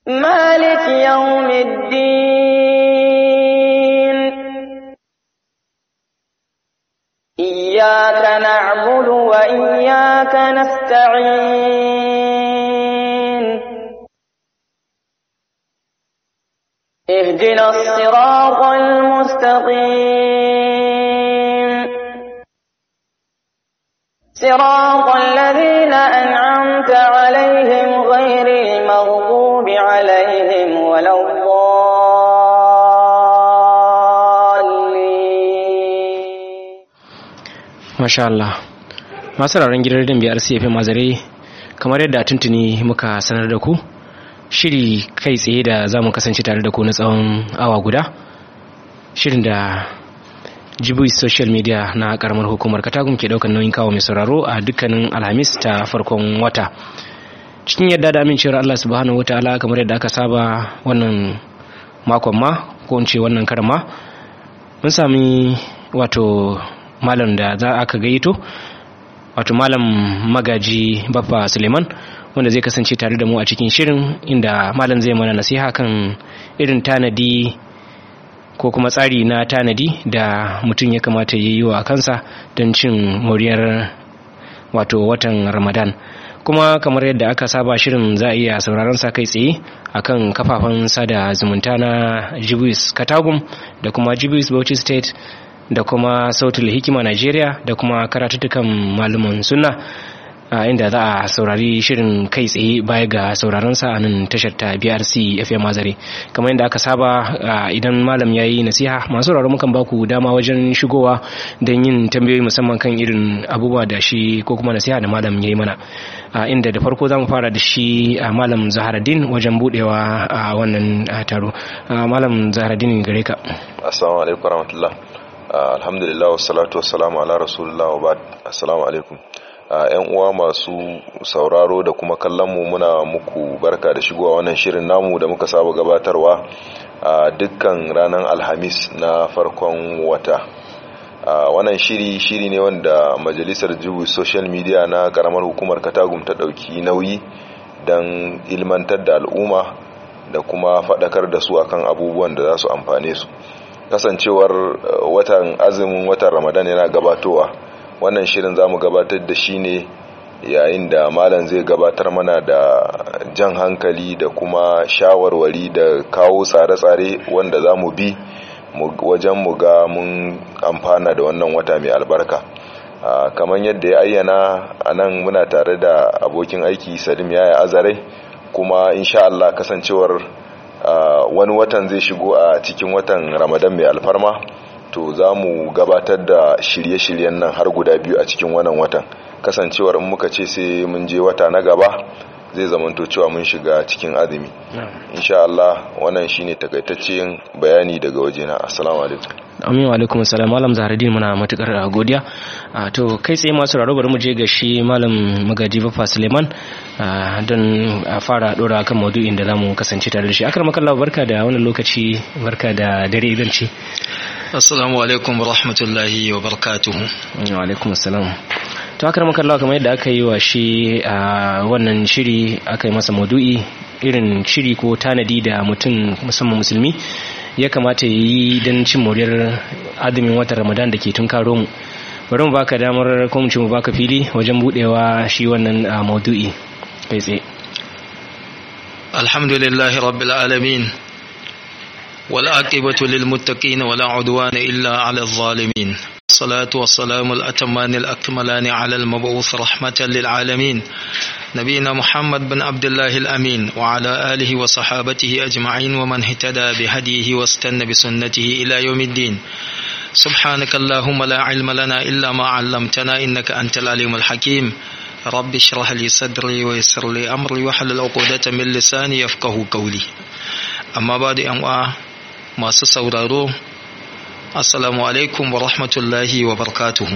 مالك يوم الدين إياك نعبد وإياك نستعين اهدنا الصراط المستقيم صراط الذين أنعمت عليهم غير المغضوب عليهم ولا الضالين Masha Allah. Masu raron gidan rediyon biyar CFM Mazare kamar yadda tuntuni muka sanar da ku shiri kai tsaye da za mu kasance tare da ku na tsawon awa guda shirin da jibuis social media na karamar hukumar katagun ke daukan nauyin kawo mai sauraro a dukkanin alhamis ta farkon wata cikin yadda da amincewar Allah subhanahu wataala kamar yadda aka saba wannan makon ma ko in ce wannan karan ma mun sami wato malam da za aka gayyato wato malam magaji baffa suleiman wanda zai kasance tare da mu a cikin shirin inda malam zai mana nasiha kan irin tanadi ko kuma tsari na tanadi da mutum ya kamata ya yi wa kansa don cin moriyar wato watan ramadan kuma kamar yadda aka saba shirin za a iya sauraron sa kai tsaye akan kafafen sada zumunta na jibis katagum da kuma jibis bauchi state da kuma sautul hikima Najeriya da kuma karatuttukan malaman sunna a inda za a saurari shirin kai tsaye baya ga sauraron sa a nan tashar ta BRC FM Azare kamar yadda aka saba idan malam ya yi nasiha masu sauraro mukan ba ku dama wajen shigowa don yin tambayoyi musamman kan irin abubuwa da shi ko kuma nasiha da malam ya yi mana inda da farko za mu fara da shi a malam Zaharaddin wajen budewa a wannan taro malam Zaharaddin gare ka assalamu alaikum warahmatullah alhamdulillah wassalatu wassalamu ala rasulullah wa ba'd assalamu alaikum yan uwa masu sauraro da kuma kallon mu muna muku barka da shigowa wannan shirin namu da muka saba gabatarwa a dukkan ranar alhamis na farkon wata wannan shiri shiri ne wanda majalisar jibu social media na karamar hukumar katagum ta dauki nauyi don ilmantar da al'umma da kuma faɗakar da su akan abubuwan da za su amfane su kasancewar watan azumin watan ramadan yana gabatowa wannan shirin za mu gabatar da shi ne yayin da malam zai gabatar mana da jan hankali da kuma shawarwari da kawo tsare-tsare wanda za mu bi wajen mu ga mun amfana da wannan wata mai albarka kamar yadda ya ayyana a nan muna tare da abokin aiki salim yaya azare kuma insha Allah kasancewar Uh, wani watan zai shigo a cikin watan ramadan mai alfarma to za mu gabatar da shirye-shiryen nan har guda biyu a cikin wannan watan kasancewar in muka ce sai mun je wata na gaba zai zamanto cewa mun shiga cikin azumi insha Allah wannan shine takaitaccen bayani daga wajena assalamu alaikum amin wa alaikum assalam malam zaharaddin muna matukar godiya to kai tsaye masu raro bari mu je ga shi malam magaji bafa suleiman don a fara dora kan maudu'in da zamu kasance tare da shi akar makalla barka da wannan lokaci barka da dare idan ce assalamu alaikum wa rahmatullahi wa barakatuhu wa alaikum assalam to akar makalla kamar yadda aka yi wa shi a wannan shiri aka yi masa maudu'i irin shiri ko tanadi da mutum musamman musulmi ya kamata ya yi don cin moriyar azumin watan ramadan da ke tun karo mu bari mu baka damar ko mu ci mu baka fili wajen budewa shi wannan maudu'i kai tsaye alhamdulillahi rabbil alamin wal aqibatu lil muttaqin wala udwana illa ala adh-dhalimin الصلاة والسلام الأتمان الأكملان على المبعوث رحمة للعالمين نبينا محمد بن عبد الله الأمين وعلى آله وصحابته أجمعين ومن اهتدى بهديه واستنى بسنته إلى يوم الدين سبحانك اللهم لا علم لنا إلا ما علمتنا إنك أنت العليم الحكيم رب اشرح لي صدري ويسر لي أمري وحلل عقدة من لساني يفقه قولي أما بعد أن ما سسورارو assalamu alaikum wa rahmatullahi wa barakatuhu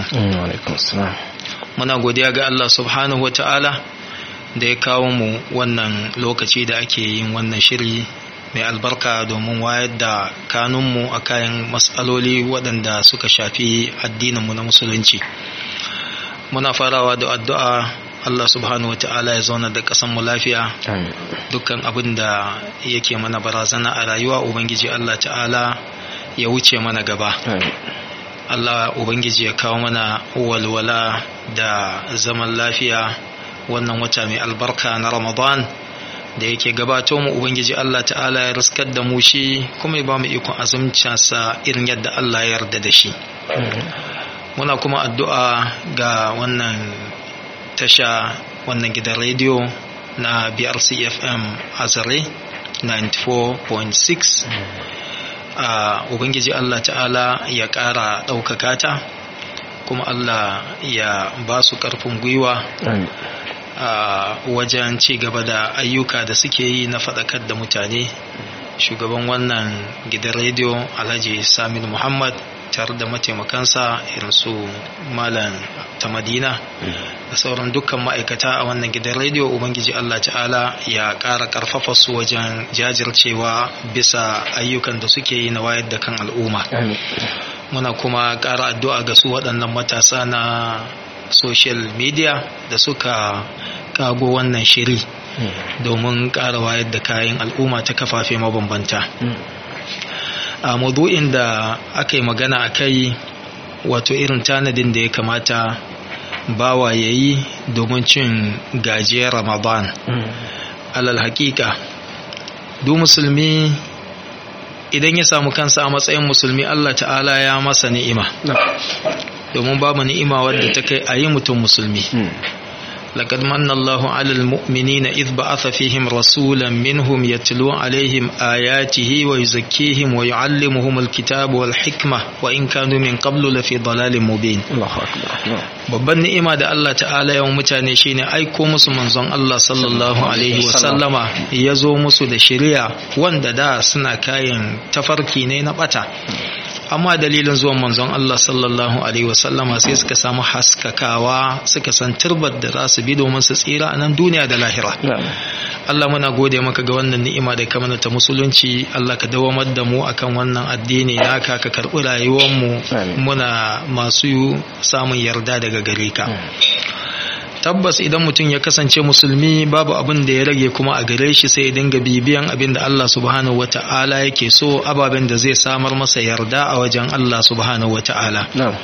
muna godiya ga Allah subhanahu wa ta'ala da ya kawo mu wannan lokaci da ake yin wannan shiri mai albarka domin wayar da kanunmu a kayan matsaloli waɗanda suka shafi addininmu na musulunci muna farawa da addu'a Allah subhanahu wata'ala ya zauna da ƙasar mu lafiya dukkan abin da yake mana barazana a rayuwa ubangiji Allah ta'ala ya wuce mana gaba Allah ubangiji ya kawo mana walwala da zaman lafiya wannan wata mai albarka na Ramadan da yake gabato mu ubangiji Allah ta'ala ya riskar da mu shi kuma ya ba mu ikon azumcinsa irin yadda Allah ya yarda da shi muna kuma addu'a ga wannan tasha wannan gidan rediyo na BRC FM Azare 94.6 a ubangiji Allah ta'ala ya ƙara ɗaukaka ta kuma Allah ya ba su ƙarfin gwiwa a wajen ci gaba da ayyuka da suke yi na faɗakar da mutane shugaban wannan gidan rediyo alhaji samin muhammad tare da mataimakansa irin su malam ta madina da sauran dukkan ma'aikata a wannan gidan rediyo ubangiji allah ta'ala ya ƙara ƙarfafa su wajen jajircewa bisa ayyukan da suke yi na wayar da kan al'umma muna kuma ƙara addu'a ga su waɗannan matasa na social media da suka kago wannan shiri domin ƙara wayar da kayan al'umma ta kafafe mabambanta a maudu'in da aka yi magana a kai wato irin tanadin da ya kamata bawa ya yi domin cin gajiyar ramadan alal hakika du musulmi idan ya samu kansa a matsayin musulmi allah ta'ala ya masa ni'ima domin babu ni'ima wadda ta kai a yi mutum musulmi لقد من الله على المؤمنين إذ بعث فيهم رسولا منهم يتلو عليهم آياته ويزكيهم ويعلمهم الكتاب والحكمة وإن كانوا من قبل لفي ضلال مبين الله أكبر babban ni'ima da Allah ta'ala yawan mutane shine aiko musu manzon Allah sallallahu alaihi wasallama ya zo musu da shari'a wanda da suna kayan tafarki ne na bata amma dalilin zuwan manzon Allah sallallahu alaihi wasallama sai suka samu haskakawa suka san turbar da za su bi domin su tsira a nan duniya da lahira Allah muna gode maka ga wannan ni'ima da ka mana ta musulunci Allah ka dawamar da mu akan wannan addini naka ka karɓi rayuwar mu muna masu samun yarda daga gare ka tabbas idan mutum ya kasance musulmi babu abin da ya rage kuma a gare shi sai ya dinga bibiyan abin da Allah subhanahu wata'ala yake so ababen da zai samar masa yarda a wajen Allah subhanahu wata'ala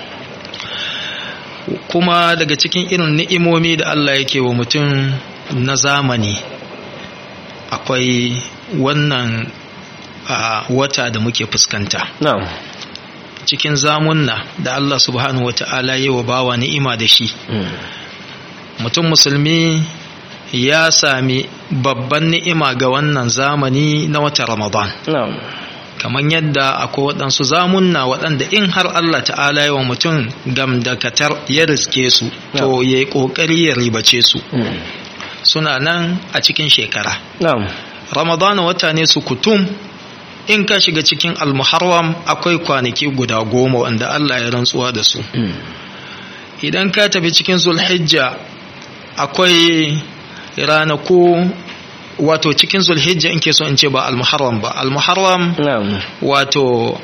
kuma daga cikin irin ni'imomi da Allah yake wa mutum na zamani akwai wannan wata da muke fuskanta cikin zamunna da Allah subhanahu wata'ala yi wa bawa ni'ima da shi mutum musulmi ya sami babban ni'ima ga wannan zamani na wata ramadan kamar yadda akwai waɗansu zamunna waɗanda in har Allah ta'ala yi wa mutum gamdakatar ya riske su to ya yi ƙoƙari ya ribace su suna nan a cikin shekara ramadan wata ne su kutum in ka shiga cikin almuharram akwai kwanaki guda goma wanda Allah ya rantsuwa da su idan ka tafi cikin zulhijja akwai ranaku wato cikin zulhijja in ke so in ce ba almuharram ba almuharram wato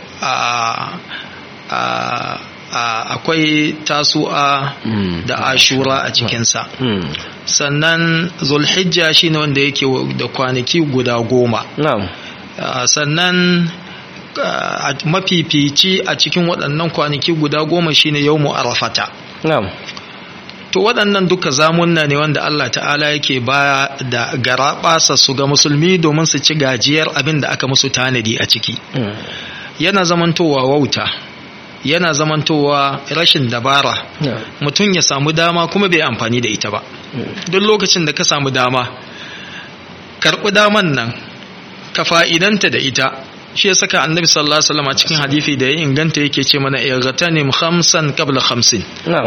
akwai tasu'a da ashura a cikinsa sannan zulhijja shine wanda yake da kwanaki guda goma sannan mafifici a cikin waɗannan kwanaki guda goma shine yau arafata to waɗannan duka zamunna ne wanda Allah ta'ala yake ba da garaɓasa su ga musulmi domin su ci gajiyar abin da aka musu tanadi a ciki yana zamantowa wauta yana zamantowa rashin dabara mutum ya samu dama kuma bai amfani da ita ba duk lokacin da ka samu dama karɓi daman nan ka fa'idanta da ita shi ya saka annabi sallallahu alaihi wasallam a cikin hadisi da ya inganta yake ce mana irghatanim khamsan qabla khamsin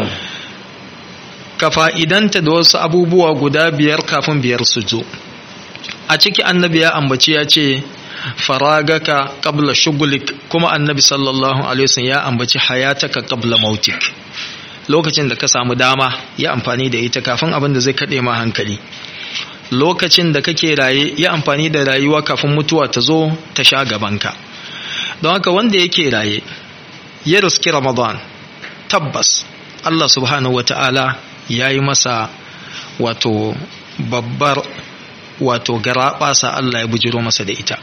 ka fa'idanta da wasu abubuwa guda biyar kafin biyar su zo a ciki annabi ya ambaci ya ce faragaka qabla shugulik kuma annabi sallallahu alaihi wasallam ya ambaci hayataka qabla mautik lokacin da ka samu dama ya amfani da ita kafin abin da zai kade ma hankali lokacin da kake raye ya amfani da rayuwa kafin mutuwa ta zo ta sha gabanka don haka wanda yake raye ya riski ramadan tabbas Allah subhanahu wata'ala ya yi masa wato babbar wato garaɓasa Allah ya bujiro masa da ita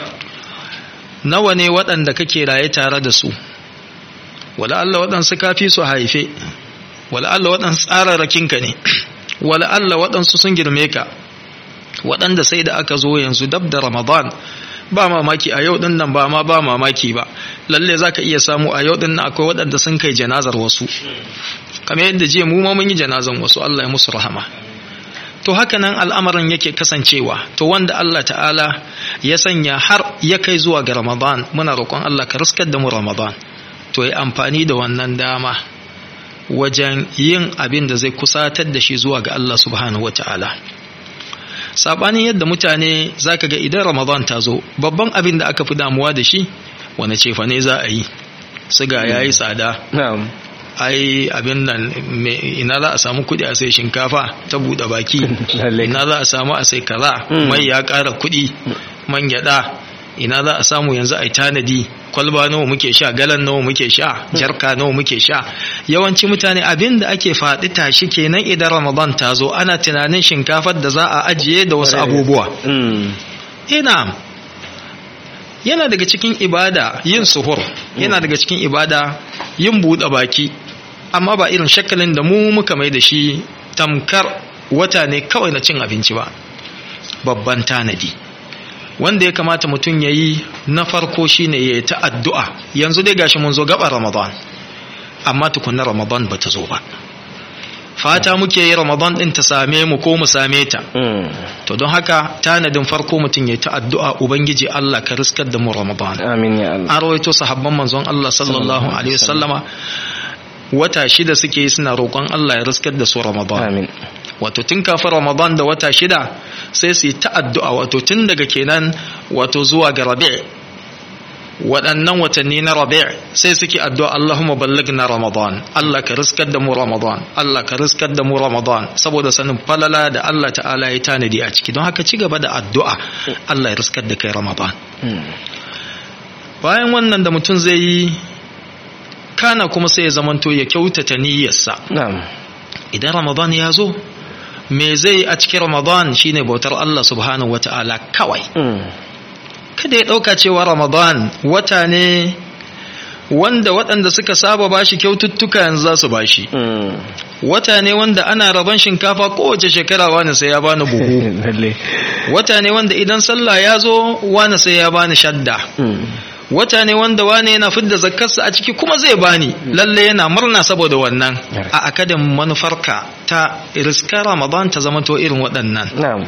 nawa ne waɗanda kake raye tare da su wala Allah waɗansu kafi su haife wala Allah waɗansu tsararrakinka ne wala Allah waɗansu sun girme ka waɗanda sai da aka zo yanzu dab da Ramadan ba mamaki a yau ɗin nan ba ma ba mamaki ba lalle za ka iya samu a yau ɗin nan akwai waɗanda sun kai janazar wasu kamar yadda jiya mu ma mun yi janazan wasu Allah ya musu rahama to haka nan al'amarin yake kasancewa to wanda Allah ta'ala ya sanya har ya kai zuwa ga Ramadan muna roƙon Allah ka riskar da mu Ramadan to yi amfani da wannan dama wajen yin abin da zai kusatar da shi zuwa ga Allah subhanahu wa ta'ala sabanin yadda mutane zaka ga idan Ramadan ta zo babban abin da aka fi damuwa da shi wane cefa ne za a yi siga yayi tsada na'am ai abin nan ina za a samu kudi a sai shinkafa ta buɗe baki Lallai. ina za a samu a sai kaza Mm. mai ya ƙara kudi man gyaɗa ina za a samu yanzu a tanadi kwalba nawa muke sha galan nawa muke sha jarka nawa muke sha yawanci mutane abin da ake faɗi tashi kenan idan ramadan ta zo ana tunanin shinkafar da za a ajiye da wasu abubuwa Mm. ina yana daga cikin ibada yin suhur yana daga cikin ibada yin buɗe baki amma ba irin shakalin da mu muka mai da shi tamkar wata ne kawai na cin abinci ba babban tanadi wanda ya kamata mutum ya yi na farko shine ya yi ta addu'a yanzu dai gashi mun zo gaba ramadan amma tukunna ramadan ba ta zo ba fata muke yi ramadan ɗin ta same mu ko mu same ta Mm. to don haka tanadin farko mutum ya ta addu'a ubangiji Allah ka riskar da mu Ramadan amin ya Allah an rawaito sahabban manzon Allah sallallahu alaihi wasallama wata shida suke yi suna roƙon Allah ya riskar da su Ramadan amin wato tun kafin Ramadan da wata shida sai su yi ta addu'a wato tun daga kenan wato zuwa ga Rabi' waɗannan watanni na Rabi' sai suke addu'a Allahumma ballighna Ramadan Allah ka riskar da mu Ramadan Allah ka riskar da mu Ramadan saboda sanin falala da Allah ta'ala ya tanadi a ciki don haka ci gaba da addu'a Allah ya riskar da kai Ramadan Mm. bayan wannan da mutum zai yi kana kuma sai ya zamanto ya kyautata niyyarsa na'am idan Ramadan ya zo me zai a cikin Ramadan shine bautar Allah subhanahu wata'ala kawai Mm. kada ya ɗauka cewa Ramadan wata ne wanda waɗanda suka saba bashi kyaututtuka yanzu za su bashi Mm. wata ne wanda ana rabon shinkafa kowace shekara wani sai ya bani buhu lalle wata ne wanda idan sallah ya zo wani sai ya bani shadda Mm. wata ne wanda wani yana fidda zakkarsa a ciki kuma zai bani lalle yana murna saboda wannan Right. a akadin manufarka ta riska ramadan ta zamanto irin waɗannan na'am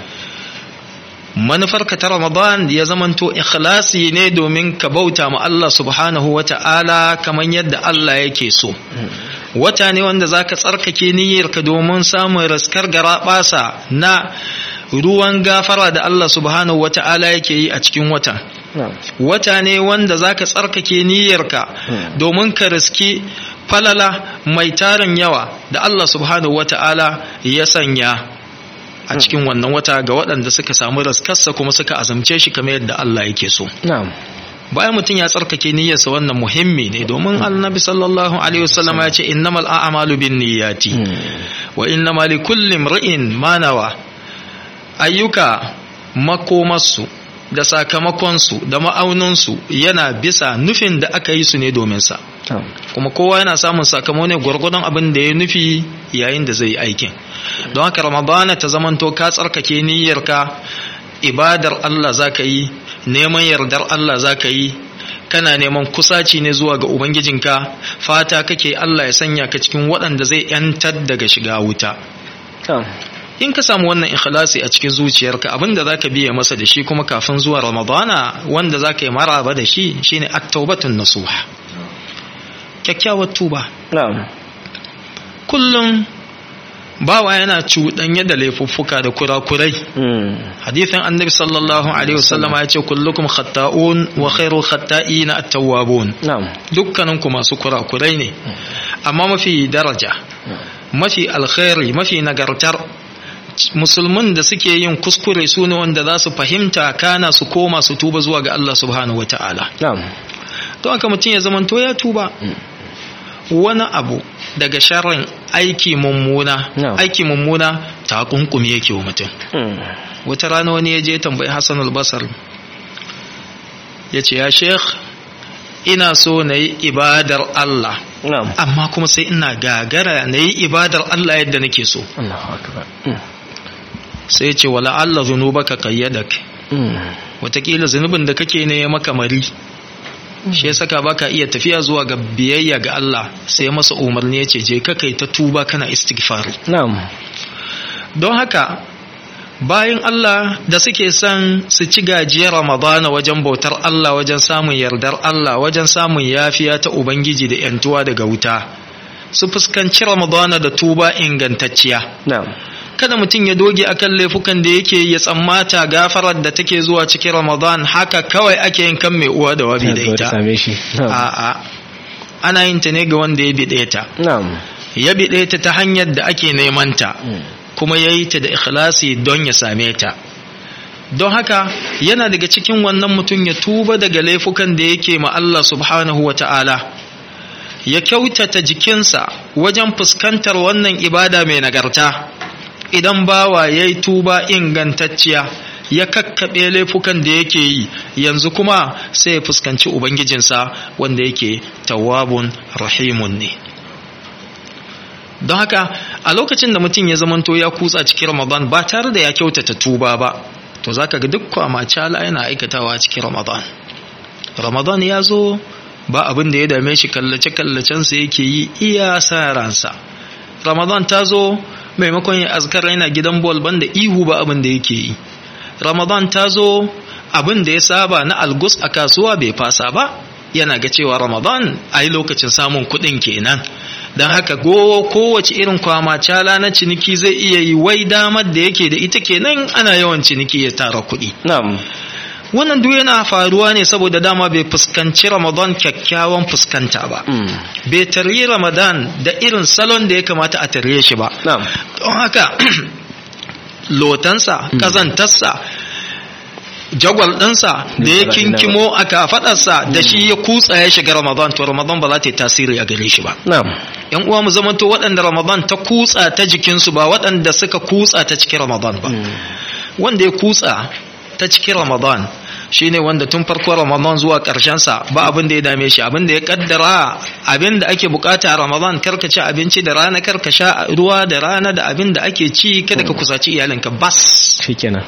manufarka ta ramadan ya zamanto ikhlasi ne domin ka bauta ma Allah subhanahu wa ta'ala kamar yadda Allah yake so wata ne wanda zaka tsarkake niyyarka domin samun raskar garaɓasa na ruwan gafara da Allah subhanahu wa ta'ala yake yi a cikin watan na'am wata ne wanda zaka tsarkake niyyarka Hmm. domin ka riski falala mai tarin yawa da Allah subhanahu wata'ala ya sanya a cikin wannan wata ga waɗanda suka samu raskarsa kuma suka azamce shi kamar yadda Allah yake so na'am bayan mutum ya tsarkake niyyarsa wannan muhimmi ne domin annabi sallallahu alaihi wasallam ya ce innamal a'malu binniyati Mm. wa innamal likulli imri'in ma nawa ayyuka makomarsu da sakamakonsu da ma'auninsu yana bisa nufin da aka yi su ne domin sa na'am kuma kowa yana samun sakamako ne gwargwadon abin da ya nufi yayin da zai yi aikin don haka ramadana ta zamanto ka tsarkake niyyarka ibadar Allah zaka yi neman yardar Allah zaka yi kana neman kusaci ne zuwa ga ubangijinka fata kake Allah ya sanya ka cikin waɗanda zai yantar daga shiga wuta na'am in ka samu wannan ikhlasi a cikin zuciyarka abinda zaka biye masa da shi kuma kafin zuwa ramadana wanda zaka yi maraba da shi shine at-taubatun nasuha kyakkyawar tuba na'am kullum bawa yana cuɗanye da laifuffuka da kurakurai Mm. hadithin annabi sallallahu alaihi wasallama ya ce kullukum khatta'un wa khairu khatta'ina at-tawwabun na'am dukkaninku masu kurakurai ne amma mafi daraja mafi alkhairi mafi nagartar musulmin da suke yin kuskure su ne wanda za su fahimta kana su koma su tuba zuwa ga Allah subhanahu wata'ala na'am don haka mutum ya zamanto ya tuba wani abu daga sharrin aiki mummuna Na'am. aiki mummuna ta kunkumi yake wa mutum Mm. wata rana wani ya je tambayi Hassan al-Basr ya ce ya sheikh ina so na yi ibadar Allah na'am amma kuma sai ina gagara na yi ibadar Allah yadda nake so Allahu akbar Mm. sai ya ce wala Allah zunubaka qayyadak Mm. watakila zunubin da kake ne ya maka mari shi ya saka baka iya tafiya zuwa ga biyayya ga Allah sai ya masa umarni ya ce je ka kai ta tuba kana istighfari na'am don haka bayan Allah da suke son su ci gajiyar Ramadana wajen bautar Allah wajen samun yardar Allah wajen samun yafiya ta Ubangiji da ‘yantuwa daga wuta su fuskanci Ramadana da tuba ingantacciya na'am kada mutum ya doge akan laifukan da yake ya tsammata gafarar da take zuwa cikin Ramadan haka kawai ake yin kan mai uwa da wabi da Ya zo ita same shi na'am a'a ana yin ta ne ga wanda ya biɗe ta na'am ya biɗe ta ta hanyar da ake neman ta Mm. kuma ya yi ta da ikhlasi don ya same ta don haka yana daga cikin wannan mutum ya tuba daga laifukan da yake ma Allah subhanahu wa ta'ala ya kyautata jikinsa wajen fuskantar wannan ibada mai nagarta idan bawa ya yi tuba ingantacciya ya kakkaɓe laifukan da yake yi yanzu kuma sai ya fuskanci ubangijinsa wanda yake tawabun rahimun ne don haka a lokacin da mutum ya zamanto ya kutsa cikin ramadan ba tare da ya kyautata tuba ba to zaka ga duk kwamacala yana aikatawa cikin ramadan ramadan ya zo ba abin da ya dame shi kallace-kallacensa yake yi iya sa ransa ramadan ta zo maimakon ya azkar yana gidan bol banda ihu ba abin da yake yi ramadan ta zo abin da ya saba na algus a kasuwa bai fasa ba yana ga cewa ramadan a yi lokacin samun kuɗin kenan don haka go kowace irin kwamacala na ciniki zai iya yi wai damar da yake da ita kenan ana yawan ciniki ya tara kuɗi na'am wannan duk yana faruwa ne saboda dama bai fuskanci ramadan kyakkyawan fuskanta ba Mm. bai taryi ramadan da irin salon da ya kamata a tarye shi ba na'am don haka lotansa kazantarsa jagwal ɗinsa da ya kinkimo a kafaɗarsa da shi ya kutsa ya shiga ramadan to ramadan ba za ta yi tasiri a gare shi ba na'am yan uwa mu zamanto waɗanda ramadan ta kutsa ta jikinsu ba waɗanda suka kutsa ta cikin ramadan ba wanda ya kutsa ta cikin ramadan shine wanda tun farko ramadan zuwa sa ba abin da ya dame shi abin da ya kaddara abin da ake bukata a ramadan karka ci abinci da rana karka sha ruwa da rana da abin da ake ci kada ka kusaci iyalinka bas shikenan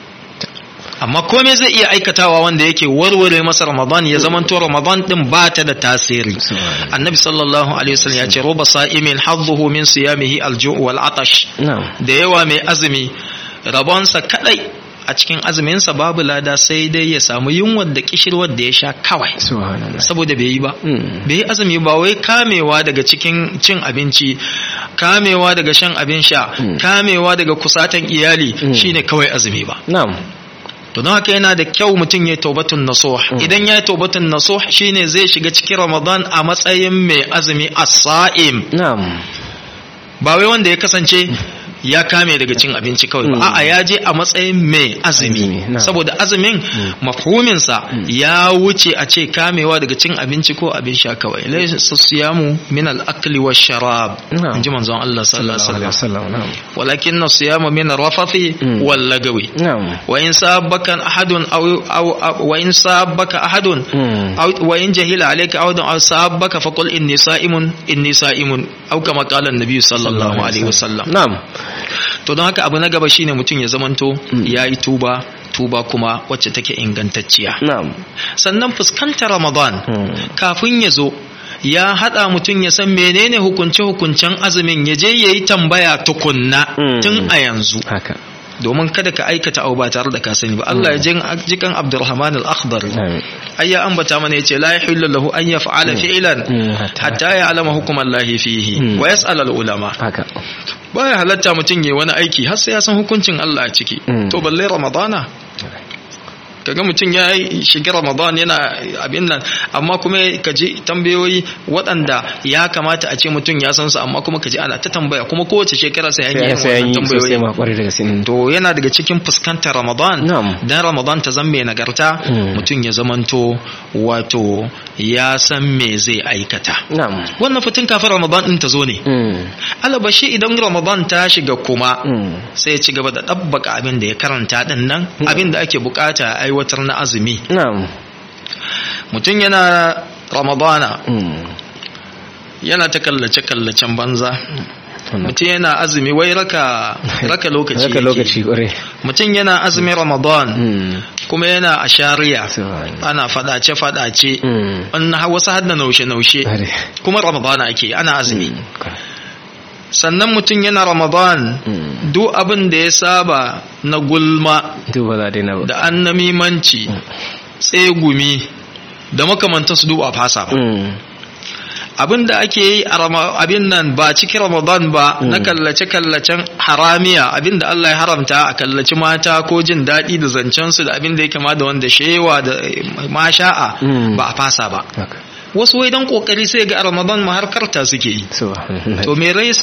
amma komai zai iya aikatawa wanda yake warware masa ramadan ya zama to ramadan din ba ta da tasiri annabi sallallahu alaihi wasallam ya ce roba sa'imin hadduhu min siyamihi alju' wal atash na'am da yawa mai azumi rabonsa kadai a cikin azuminsa babu lada sai dai ya samu yunwar da kishirwar da ya sha kawai subhanallah saboda bai yi ba Mm. bai yi azumi ba wai kamewa daga cikin cin abinci kamewa daga shan abin sha Mm. kamewa daga kusatan iyali Mm. shine kawai azumi ba na'am to don haka yana da kyau mutum ya taubatun nasuh Mm. idan ya yi taubatun nasuh shine zai shiga cikin ramadan a matsayin mai azumi as-sa'im na'am ba wai wanda ya kasance ya kame daga cin abinci kawai ba Mm. a'a ya je a matsayin mai azumi Azumi, na'am. saboda azumin mafhuminsa ya wuce a ce kamewa daga cin abinci ko abin sha kawai laysa siyamu min al-akli wash-sharab Na'am. inji manzon Allah sallallahu sallallahu alaihi alaihi wasallam wasallam na'am walakin siyamu min ar-rafathi Mm. wal-lagawi na'am وإن سابك أحد أو أو أو- وإن سابك أحد Mm. أو وإن جهل عليك أحد أو سابك فقل إني صائم إني صائم أو كما قال النبي صلى الله عليه وسلم na'am to don haka abu na gaba shine mutum ya zamanto Mm. ya yi tuba tuba kuma wacce take ingantacciya na'am sannan fuskantar ramadan Mm. kafin ya zo ya hada mutum ya san menene hukunce-hukuncen azumin ya je ya yi tambaya tukunna Mm. tun a yanzu haka domin kada ka aikata abu ba tare da ka sani ba Allah ya jin jikan Abdurrahman al-Akhdari Amin. ai ya ambata mana yace la yahillu lahu an yaf'ala fi'lan Mm, hatta- hatta ya'lama hukum Allah fihi Mm. wa yas'al al-ulama haka baya halatta mutum yayi wani aiki har sai ya san hukuncin Allah a ciki Mm. to balle ramadana kaga mutum ya yi shiga ramadan yana abin nan amma kuma ka ji tambayoyi waɗanda ya kamata a ce mutum ya san su amma kuma ka ji ana ta tambaya kuma kowace shekara sai an yi sai an wannan yi sosai tambayoyi ma kwarai da gaske to yana daga cikin fuskantar ramadan Na'am. dan ramadan ta zama mai nagarta Mm. mutum ya zamanto wato ya san me zai aikata na'am wannan fitin kafin ramadan din ta zo ne Mm. alabashi idan ramadan ta shiga kuma Mm. sai ya ci gaba da ɗabbaka abin da ya karanta din nan abin da ake bukata a aiwatar na azumi na'am mutum yana ramadana Mm. yana ta kallace kallacen banza Wannan. mutum yana azumi wai raka raka lokaci Raka yake. lokaci kwarai mutum yana azumin ramadan Mm. kuma yana a shari'a Subhanallah. ana fadace fadace Mm. an ha- wasu hadda naushe naushe Kwarai. kuma ramadana ake ana azumi Mm. Kwarai. sannan mutum yana ramadan Mm. duk abin da ya saba na gulma Duk ba za a daina ba. da annamimanci tsegumi da makamantansu duk a fasa ba Mm. abin da ake yi a Rama- abin nan ba cikin ramadan ba na kallace-kallacen haramiya abin da Allah ya haramta a kallaci mata ko jin daɗi da zancensu da abin da ya kama da wanda shewa da eh, masha'a Mm. ba a fasa ba Haka. wasu wai dan kokari sai ga a ramadan ma har karta suke yi Subhanallah. to me rai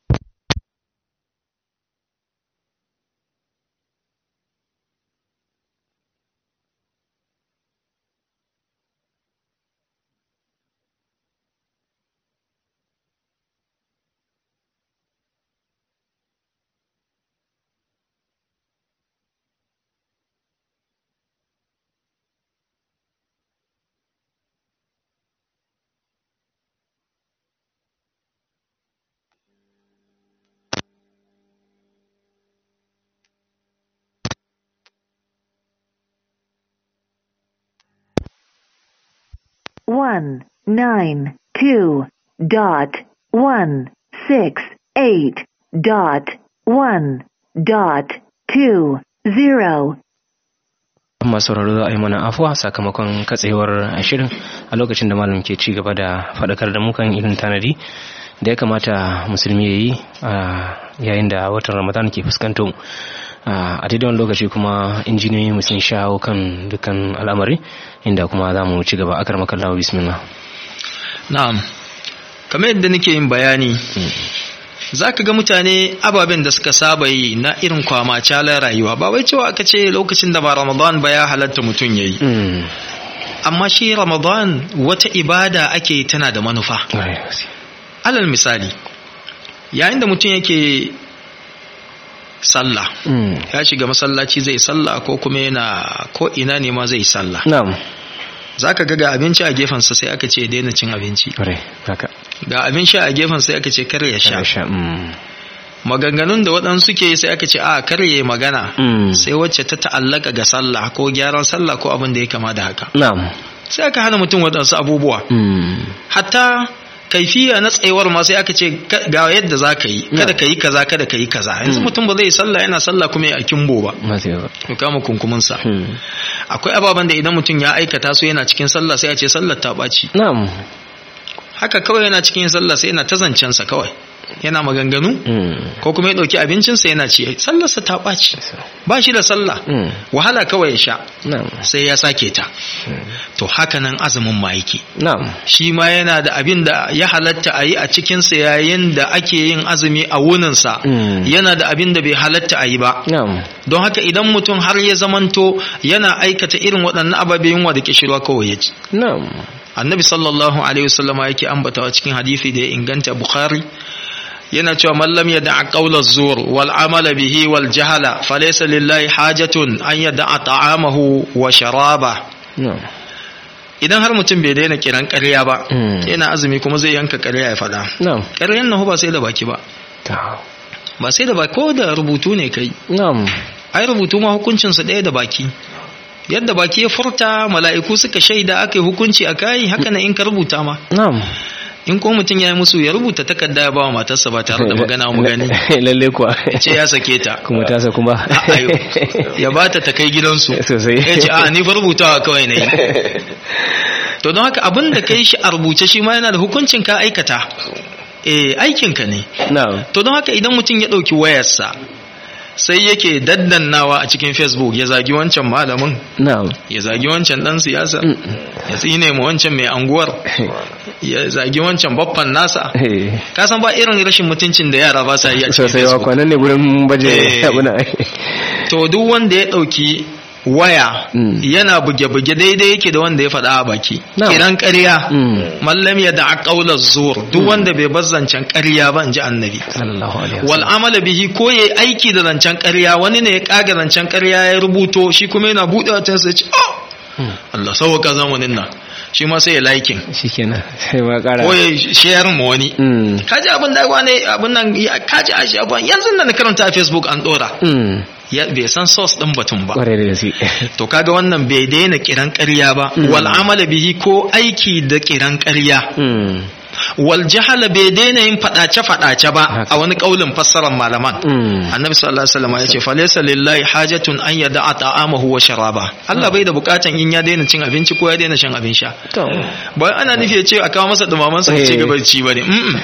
one nine two dot one six eight dot one dot two zero masu sauraro za a yi mana afuwa sakamakon katsewar ashirin a lokacin da malam ke ci gaba da faɗakar da mukan irin tanadi da ya kamata musulmi ya yi a yayin da watan ramadan ke fuskanto a daidai wani lokaci kuma injiniyoyi mu sun shawo kan dukkan al'amari inda kuma za mu ci gaba akar makallawa bismillah na'am kamar yadda nake yin bayani za ka ga mutane ababen da suka saba yi na irin kwama calar rayuwa ba wai cewa aka ce lokacin da ba ramadan ba ya halatta mutum ya yi Mm. amma shi ramadan wata ibada ake yi tana da manufa Ƙwarai da gaske. alal misali yayin da mutum yake sallah Mm. ya shiga masallaci zai sallah ko kuma yana ko ina ne ma zai sallah na'am za ka ga ga abinci a gefensa sai aka ce ya daina cin abinci ƙwarai haka ga abin sha a gefen sai aka ce kar ya sha sha mm. maganganun da waɗansu ke sai aka ce a kar ya yi magana Mm. sai wacce ta ta'allaka ga sallah ko gyaran sallah ko abin da ya kama da haka na'am sai aka hana mutum waɗansu abubuwa Mm. hatta kaifiya na tsayuwar ma sai aka ce ka- ga yadda za ka yi kada ka yi kaza kada ka yi kaza yanzu mutum ba zai yi sallah yana sallah kuma ya kimbo ba masu yawa ya kama kunkuminsa Mm. akwai ababen da idan mutum ya aikata su yana cikin sallah sai a ce sallar ta ɓaci na'am haka kawai yana cikin sallah sai yana ta zancensa kawai yana maganganu Mm. ko kuma ya ɗauki abincinsa yana ci sallarsa ta ɓaci ba shi da sallah Mm. wahala kawai ya sha na'am sai ya sake ta to haka nan azumin ma yake na'am shi ma yana da abin da ya halatta a yi a cikinsa yayin da ake yin azumi a wuninsa Mm. yana da abin da bai halatta a yi ba na'am don haka idan mutum har ya zamanto yana aikata irin waɗannan ababe yunwa da kishirwa kawai ya ci na'am annabi sallallahu alaihi wasallam yake ambatawa cikin hadisi da ya inganta bukhari yana cewa man lam yada'a qawla zur wal amala bihi wal jahala falaysa lillahi hajatun an yada'a ta'amahu wa sharaba na'am idan har mutum bai daina kiran ƙarya ba Mm. yana azumi kuma zai yanka ƙarya ya faɗa na'am ƙaryan nan ba sai da baki ba ta ba sai da baki ko da rubutu ne kai na'am ai rubutu ma hukuncinsa ɗaya da baki yadda baki ya furta mala'iku suka shaida aka yi hukunci a kayi haka na in ka rubuta ma na'am in ko mutum ya yi musu ya rubuta takarda ya ba wa matarsa ba tare da magana mu gani lalle kuwa ce ya sake ta kuma tasa kuma Ayo, ya ba ta ta kai gidansu Sosai. ya ce a ni fa rubutawa kawai na yi to don haka abin da ka yi shi a rubuce shi ma yana da hukuncin ka aikata eh aikinka ne na'am to don haka idan mutum ya ɗauki wayarsa sai yake daddannawa a cikin facebook ya zagi wancan malamin na'am ya zagi wancan dan siyasa ya tsine mu wancan mai anguwar ya zagi wancan babban nasa Eh, ka san ba irin rashin mutuncin da yara ba sa yi a cikin sosai wa facebook kwanan ne gurin baje Eh. abuna to duk wanda ya dauki waya Mm. yana buge-buge daidai yake da wanda ya faɗa a baki Na'am. kiran ƙarya Mm. mallam ya da ƙaular zuwar duk wanda bai bar zancen ƙarya ba in ji annabi sallallahu alaihi wal amala bihi ko yayi aiki da zancen ƙarya wani ne ya kaga zancen ƙarya ya rubuto shi kuma yana buɗe watan sai ya ce oh Allah sauka zamanin nan shi ma sai ya liking shikenan sai ma kara ko ya share mu wani Mm. kaji abin da wane abin nan ya- kaji a shi abin yanzu nan na karanta a Facebook an dora Mm. ya bai san source din batun ba kwarai da gaske to kaga wannan bai daina kiran ƙarya ba Mm. wal amala bihi ko aiki da kiran ƙarya Mm. wal jahala bai daina yin fadace fadace ba Haka. a wani kaulin fassarar malaman Mm. annabi sallallahu alaihi wasallam ya ce falaysa lillahi hajatun an yada'a ta'amahu wa sharaba Allah bai da bukatan in ya daina cin abinci ko ya daina shan abin sha to ba ana nufi ya ce a kawo masa dumaman sa ya ci Eh. gaba da ci bane mm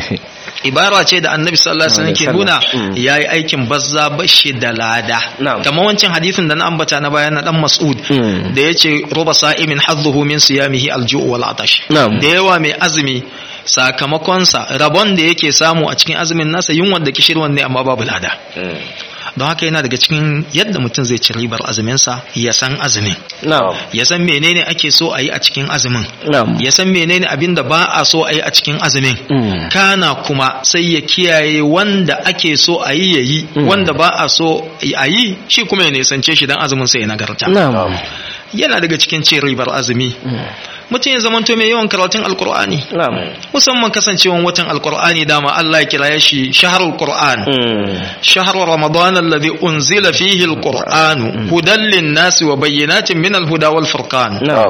ibara ce da annabi sallallahu alaihi wasallam ke nuna Mm. yayi aikin bazza bashi da lada Na'am. kamar wancan hadisin da na ambata na bayan na dan Mas'ud Mm. da yace ruba sa'imin hadduhu min siyamihi al-ju' wal atash Na'am. da yawa mai azumi sakamakonsa rabon da yake samu a cikin azumin nasa yunwan da kishirwan ne amma babu lada don haka yana daga cikin yadda mutum zai ci ribar azuminsa ya san azumin na'am ya san menene ake so a yi a cikin azumin na'am ya san menene abin da ba a so a yi a cikin azumin Mm. kana kuma sai ya kiyaye wanda ake so a yi ya yi Mm. wanda ba a so a yi shi kuma ya nisance shi don azumin sai ya nagarta na'am yana daga cikin cin ribar azumi mutum ya zamanto mai yawan karatun alkur'ani na'am musamman kasancewan watan alkur'ani dama Allah ya kira shi shaharul qur'an Mm. شهر رمضان الذي أنزل فيه القرآن هدى للناس وبينات من الهدى والفرقان na'am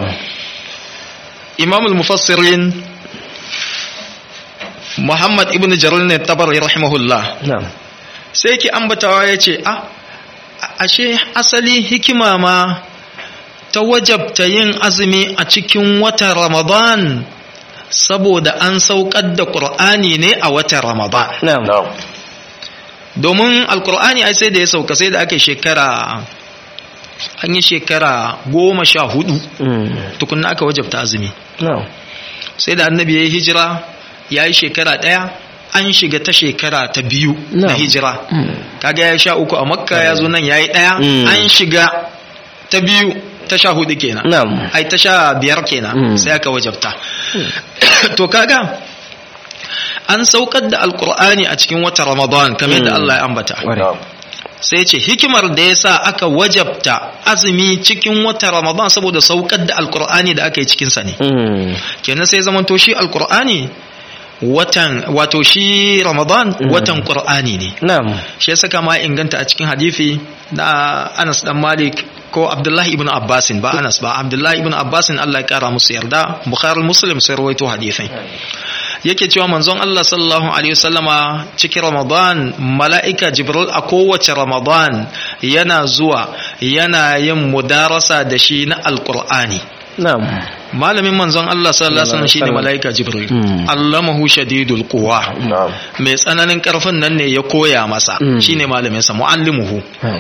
إمام المفسرين محمد ابن جرير الطبري رحمه الله na'am sai ki ambatawa ya ce a ashe asali hikima ma ta wajabta yin azumi a cikin watan ramadan saboda an saukar da ƙur'ani ne a watan ramadan na'am domin alkur'ani ai sai da ya sauka sai da aka yi shekara an yi shekara goma sha hudu Mm. tukunna aka wajabta azumi na'am sai da annabi ya yi hijira ya yi shekara ɗaya an shiga ta shekara ta biyu na Na'am. hijira Mm. kaga ya sha uku a makka ya zo nan ya yi ɗaya Mm. an shiga ta biyu ta sha hudu kenan na'am ai ta sha biyar kenan Mm. sai aka wajabta to kaga an saukar da alkur'ani a cikin wata ramadan kamar yadda Mm. Allah ya ambata Kwarai. sai ce hikimar da ya sa aka wajabta azumi cikin wata ramadan saboda saukar da alkur'ani da aka yi cikinsa ne Mm. kenan sai zamanto shi alkur'ani watan wato shi ramadan Mm. watan qur'ani ne na'am shi ya saka ma inganta a cikin hadisi na Anas dan Malik ko Abdullahi ibn Abbasin ba Anas ba Abdullahi ibn Abbasin Allah ya kara musu yarda Bukhari Muslim sai rawaito hadisin yake cewa manzon Allah sallallahu alaihi wasallama cikin Ramadan mala'ika Jibril a kowace Ramadan yana zuwa yana yin mudarasa da shi na Alqur'ani na'am malamin manzon Allah sallallahu alaihi wasallam shine Sallallahu mala'ika Jibril Mm. allamahu shadidul quwa na'am mai tsananin karfin nan ne ya koya masa Mm. shine malamin sa muallimuhu na'am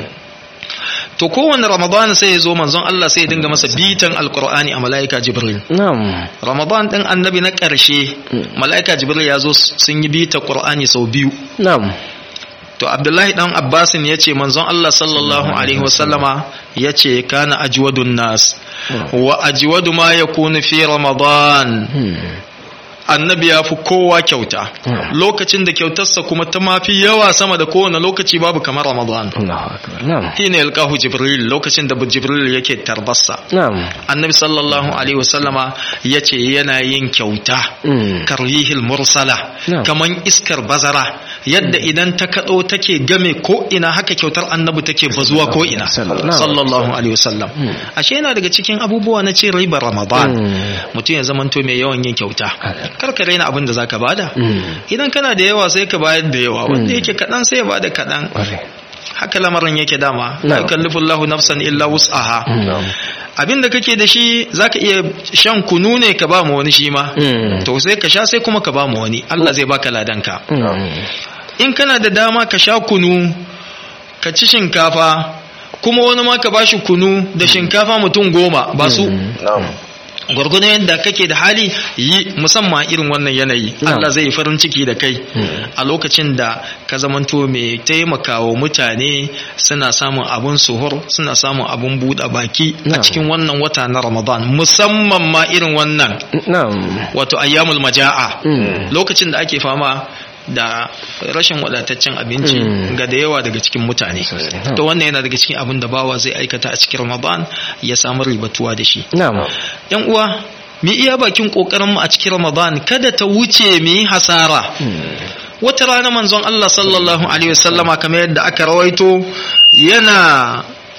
to kowanne ramadan sai ya zo manzon Allah sai ya dinga masa bitan alqur'ani a malaika jibril na'am ramadan din annabi na karshe Mm. malaika jibril ya zo sun yi bita qur'ani sau biyu na'am to abdullahi dan abbasin ya ce manzon Allah sallallahu alaihi wasallama ya ce kana ajwadun nas wa ajwadu ma yakunu fi ramadan Mm. annabi ya fi kowa kyauta Mm. lokacin da kyautarsa kuma ta mafi yawa sama da kowane lokaci babu kamar ramadan Allahu akbar na'am hina yalqahu jibril lokacin da jibril yake tarbarsa na'am annabi sallallahu alaihi wasallama yace yana yin kyauta Mm. karihil mursala Na'am. kaman iskar bazara yadda idan ta kado take game ko ina haka kyautar annabi take bazuwa ko ina Sallallahu. sallallahu alaihi wasallam Mm. ashe yana daga cikin abubuwa na cin ribar ramadan Mm. mutum ya zamanto mai yawan yin kyauta kar ka raina abin da zaka bada Mm. idan kana da yawa sai ka bayar da yawa wanda Mm. yake kaɗan sai ya bada kaɗan Kwarai. haka lamarin yake dama la Na'am. yukallifu Allahu nafsan illa wus'aha na'am abin da kake da shi zaka iya shan kunu ne ka ba mu wani shi ma Mm. to sai ka sha sai kuma ka ba mu wani Allah zai baka ladanka Mm. in kana da dama ka sha kunu ka ci shinkafa kuma wani ma ka bashi kunu da shinkafa mutum goma ba su na'am gwargwadon yadda kake da hali yi musamman irin wannan yanayi Na'am. Allah zai farin ciki da kai a lokacin da ka zamanto mai taimakawa mutane suna samun abun suhur suna samun abun buɗe baki a Na'am. cikin wannan wata na Ramadan musamman ma irin wannan na'am wato ayyamul maja'a Mm. lokacin da ake fama da rashin wadataccen abinci Mm. ga da yawa daga cikin mutane Sosai. to wannan yana daga cikin abin da bawa zai aikata a cikin Ramadan ya samu ribatuwa da shi na'am yan uwa mu iya bakin kokarin mu a cikin Ramadan kada ta wuce mu yi hasara wata rana manzon Allah sallallahu alaihi wasallama kamar yadda aka rawaito yana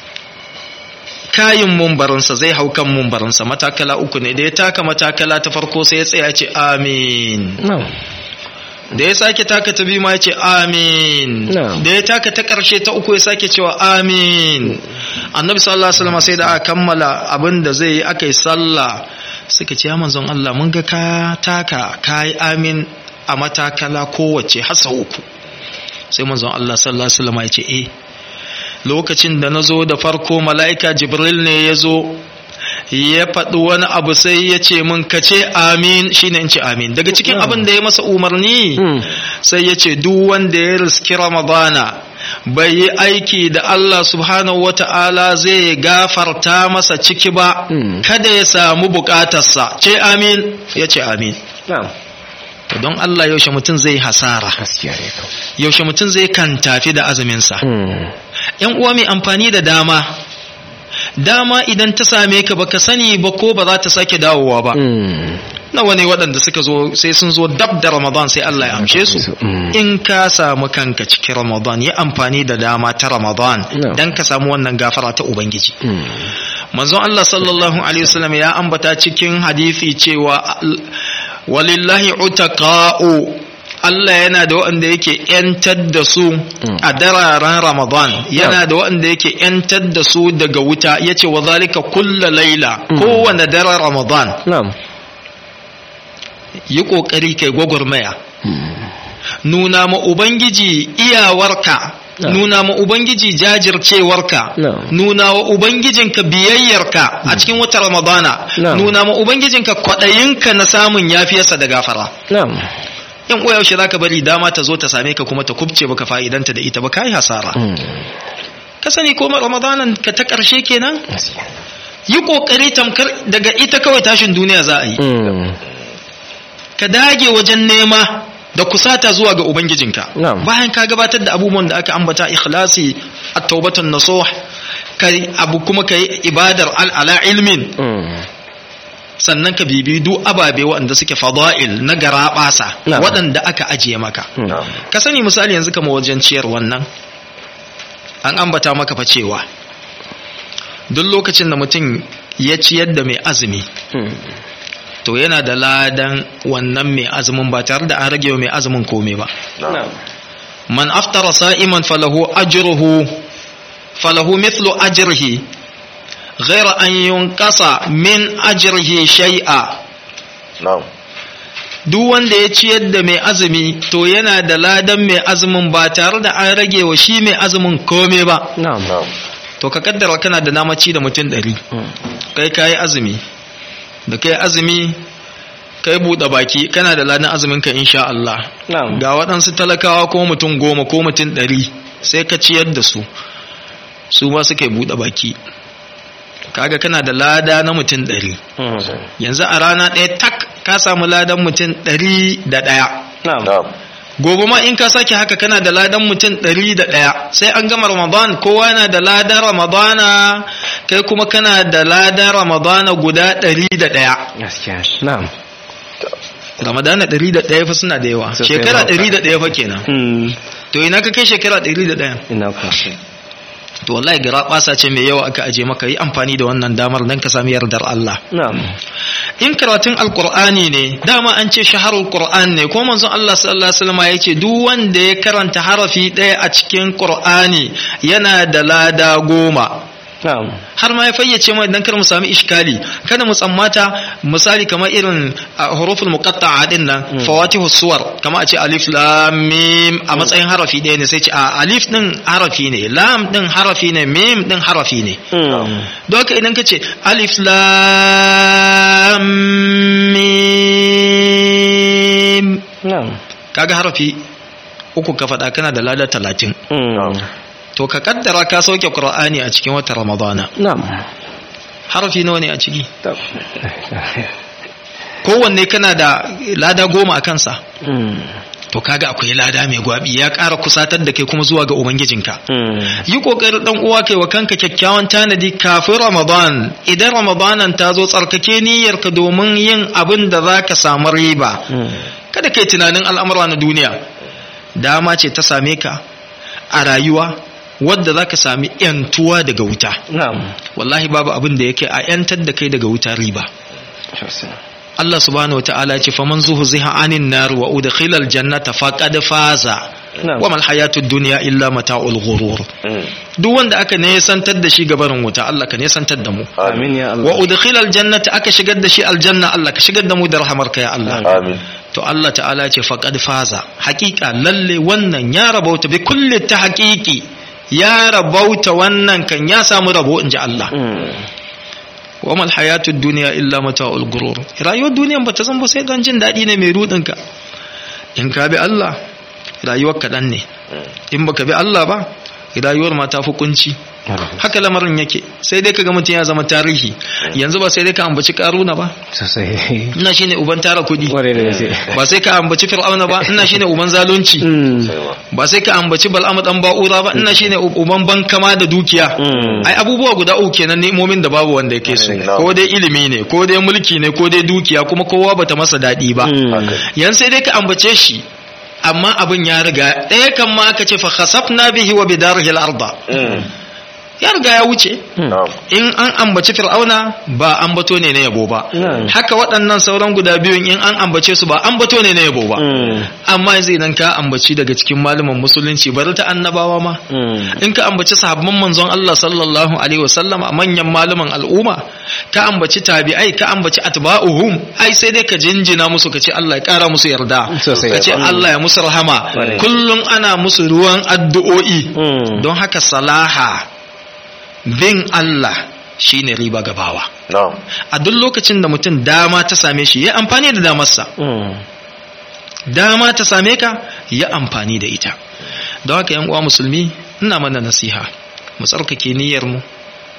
kayin mumbarinsa zai hau kan mumbarinsa matakala uku ne da ya taka matakala ta farko sai ya tsaya ce amin na'am da ya sake taka ta biyu ma ya ce amin Na'am. da ya taka ta ƙarshe ta uku ya sake cewa amin annabi sallallahu alaihi wasallam sai da aka kammala abin da zai yi aka yi sallah suka ce ya manzon Allah mun ga ka taka ka yi amin a matakala kowace har sau uku sai manzon Allah sallallahu alaihi wasallam ya ce eh lokacin da na zo da farko mala'ika jibril ne ya zo ya faɗi wani abu sai ya ce min ka ce amin shine in ce amin daga cikin abin da ya masa umarni Mm. sai ya ce duk wanda ya riski ramadana bai yi aiki da Allah subhanahu wata'ala zai gafarta masa ciki ba Mm. kada ya samu bukatarsa ce amin ya ce amin na'am to don Allah yaushe mutum zai hasara gaskiya ne kawai yaushe mutum zai kan tafi da azuminsa Mm. yan uwa mai amfani da dama dama idan ta same ka baka sani ba ko ba za ta sake dawowa ba Mm. nawa ne waɗanda suka zo sai sun zo dab da ramadan sai Allah ya amshe su Mm. in ka samu kanka cikin ramadan yi amfani da dama ta ramadan No. dan ka samu wannan gafara ta ubangiji Mm. manzon Allah sallallahu alaihi wasallam ya ambata cikin hadisi cewa al- walillahi utaqa'u Allah yana da waɗanda yake ‘yantar da su a dararen Ramadan, yana da waɗanda yake ‘yantar da su daga wuta, ya ce wa zalika kulla laila, kowane daren Ramadan, na'am yi ƙoƙari kai gwagwarmaya. Nuna ma Ubangiji iyawarka, No. nuna ma Ubangiji jajircewarka, No. nuna wa Ubangijinka biyayyarka a cikin wata Ramadana, No. nuna ma Ubangijinka kwaɗayinka na samun yafiyarsa da gafara. na'am yan uwa yaushe zaka bari dama ta zo ta same ka kuma ta kubce baka fa'idanta da ita ba kai hasara Mm. ka sani ko ramadanan ka ta karshe kenan gaskiya yi kokari tamkar daga ita kawai tashin duniya za a yi Mm. ka dage wajen nema da kusata zuwa ga ubangijinka Na'am. bayan ka gabatar da abubuwan da aka ambata ikhlasi at-taubatun nasuh kai abu kuma kai ibadar al ala ilmin Mm. sannan ka bibi duk ababe waɗanda suke fada'il na garaɓasa Na'am. waɗanda aka ajiye maka Mm. ka sani misali yanzu kama wajen ciyar wannan an ambata maka fa cewa duk lokacin da mutum ya ciyar da mai azumi Mm. to yana da ladan wannan mai azumin ba tare da an rage wa mai azumin komai ba na'am man aftara sa'iman falahu ajruhu falahu mithlu ajrihi ghayra an yunqasa min ajrihi shay'a na'am duk wanda ya ciyar da mai azumi to yana da ladan mai azumin ba tare da an rage wa shi mai azumin kome ba na'am na'am to ka kaddara kana da namaci da mutum ɗari Mm. kai kayi azumi da kai azumi kai buɗe baki kana da ladan azumin ka insha Allah na'am ga waɗansu talakawa ko mutum goma ko mutum ɗari sai ka ciyar da su su ma suka yi buɗe baki kaga kana da lada na mutum ɗari Mm. yanzu a rana ɗaya tak ka samu ladan mutum ɗari da ɗaya na'am na'am gobe ma in ka sake haka kana da ladan mutum ɗari da ɗaya sai an gama ramadan kowa yana da ladan ramadana kai kuma kana da ladan ramadana guda ɗari da ɗaya gaskiya na'am ramadana ɗari da ɗaya fa suna da yawa Sosai shekara ba. ɗari da ɗaya fa kenan Mm. to ina ka kai shekara ɗari da ɗaya ina ku to wallahi gara ɓasa ce mai yawa aka aje maka yi amfani da wannan damar don ka sami yardar Allah na'am in karatun alkur'ani ne dama an ce shaharul qur'an ne ko manzon Allah sallallahu alaihi wasallam ya ce duk wanda ya karanta harafi ɗaya a cikin qur'ani yana da lada goma na'am har ma ya fayyace mai dan kar mu sami iskali kada mu tsammata misali kamar irin a huruful muqatta'a din nan fawatihus suwar kamar a ce alif lam mim a matsayin harafi ɗaya ne sai ce a alif din harafi ne lam din harafi ne mim din harafi ne Mm. don haka idan ka ce alif lam mim na'am kaga harafi uku ka faɗa kana da lada talatin Mm. to ka kaddara ka sauke qur'ani a cikin watan ramadana na'am harafi nawa ne a ciki Tab. kowanne kana da lada goma a kansa Mm. to kaga akwai lada mai gwabi ya ƙara kusatar da kai kuma zuwa ga ubangijinka Mm. yi ƙoƙarin ɗan uwa kai wa kanka kyakkyawan tanadi kafin ramadan idan ramadanan ta zo tsarkake niyyarka domin yin abin da za ka samu riba Mm. kada kai tunanin al'amura na duniya dama ce ta same ka a rayuwa wadda za ka sami ‘yantuwa daga wuta na'am wallahi babu abin da yake a ‘yantar da kai daga wuta riba Allah subhanahu wata'ala ya ce faman zuhziha anin nar wa udkhila aljannata faqad faza Na'am. wa mal hayatud dunya illa mata'ul ghurur Mm. duk wanda aka ne santar da shi gabarin wuta Allah ka ne santar da mu amin ya wa Allah udkhila aljannata aka shigar da shi aljanna Allah ka shigar da mu da rahamarka ya Allah amin to Allah ta'ala ya ce faqad faza haqiqa lalle wannan ya rabauta bi kulli ta haqiqi ya rabauta wannan kan ya samu rabo inji Allah Mm. wa mal hayatud dunya illa mata'ul gurur rayuwar duniyan bata zan ba sai dan jin dadi ne mai rudin ka in ka bi Allah rayuwar kaɗan ne in baka bi Allah ba rayuwar ma ta fi kunci haka lamarin yake sai dai kaga mutum ya zama tarihi yanzu ba sai dai ka ambaci karuna ba sosai ina shine uban tara kudi Kwarai da gaske. ba sai ka ambaci fir'auna ba ina shine uban zalunci Mm. sai ma ba sai ka ambaci bal'amu dan ba'ura ba ina shine uban bankama da dukiya Mm. ai abubuwa guda uku kenan ni'imomin da babu wanda yake su Na'am. ko dai ilimi ne ko dai mulki ne ko dai dukiya kuma kowa bata masa daɗi ba Mm. yan sai dai ka ambace shi amma abin ya riga ɗaya kan ma aka ce fa khasafna bihi wa bidarihi al-arda Mm. ya riga ya wuce na'am in an ambaci fir'auna ba ambato ne na yabo ba Na'am. haka waɗannan sauran guda biyun in an ambace su ba ambato ne na yabo ba Mm. amma yanzu idan ka ambaci daga cikin malaman musulunci bari ta annabawa ma Mm. in ka ambaci sahabban manzon Allah sallallahu alaihi wasallam a manyan malaman al'umma ka ambaci tabi'ai ka ambaci atba'uhum ai sai dai ka jinjina musu ka ce Allah ya kara musu yarda Sosai. ka ce Allah ya musu rahama Kwarai. kullum ana musu ruwan addu'o'i Mm. don haka salaha bin Allah shine riba gabawa na'am a duk lokacin da mutum dama ta same shi ya amfani da damarsa Mm. dama ta same ka ya amfani da ita don haka yan uwa musulmi ina mana nasiha mu tsarkake niyyar mu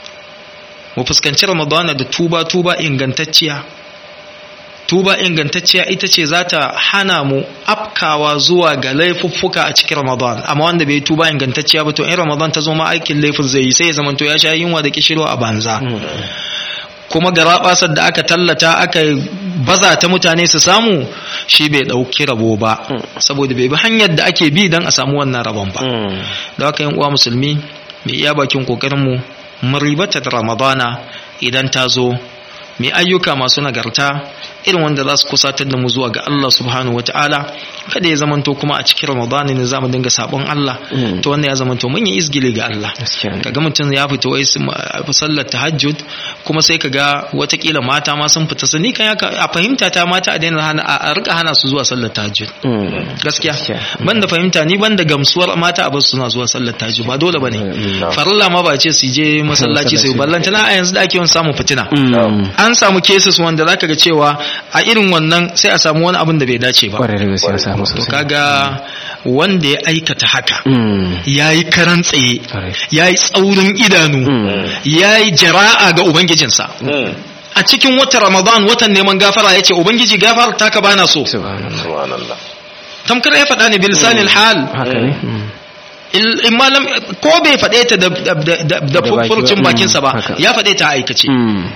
mu fuskanci ramadana da tuba tuba ingantacciya tuba ingantacciya ita ce za ta hana mu afkawa zuwa ga laifuffuka a cikin ramadan amma wanda bai tuba ingantacciya ba to in ramadan ta zo ma aikin laifin zai yi sai ya zamanto ya sha yunwa da kishirwa a banza kuma garabasar da aka tallata aka baza ta mutane su samu shi bai dauki rabo ba saboda bai bi hanyar da ake bi don a samu wannan rabon ba Mm. da haka yan uwa musulmi mai iya bakin kokarin mu mu ribata da ramadana idan ta zo mai ayyuka masu nagarta irin wanda za su kusatar da mu zuwa ga Allah subhanahu wataala kada ya zamanto kuma a cikin ramadana ne za mu dinga sabon Allah Mm. to wannan ya zamanto mun yi izgili ga Allah Gaskiya ne. kaga mutum ya fita wai su ma- sallar tahajjud kuma sai kaga watakila mata ma sun fita su ni kan ya ka- a fahimta ta mata a daina hana a a rika hana su zuwa sallar tahajjud Mm. gaskiya Gaskiya. ban da fahimta ni ban da gamsuwar mata a basu suna zuwa sallar tahajjud ba dole bane Mm. farilla ma ba ce su je masallaci su Masallaci. ballanta na a yanzu da ake yawan samun fitina Mm. an samu cases wanda zaka ga cewa a irin wannan sai a samu wani abin da bai dace ba Kwarai da gaske ya samu to sosai. kaga wanda ya aikata haka Mm. ya yi karan tsaye Kwarai. ya yi tsaurin idanu Mm. ya yi jara'a ga ubangijinsa Mm. a cikin watan ramadan watan neman gafara ya ce ubangiji gafara ta ka bana so Subhanallah. subhanallah tamkar ya faɗa ne bilisanil hal Haka ne? Mm. Il- in malam ko bai faɗe ta da da da da da baki furcin ba. bakinsa ba Haka. ya faɗe ta a aikace Mm.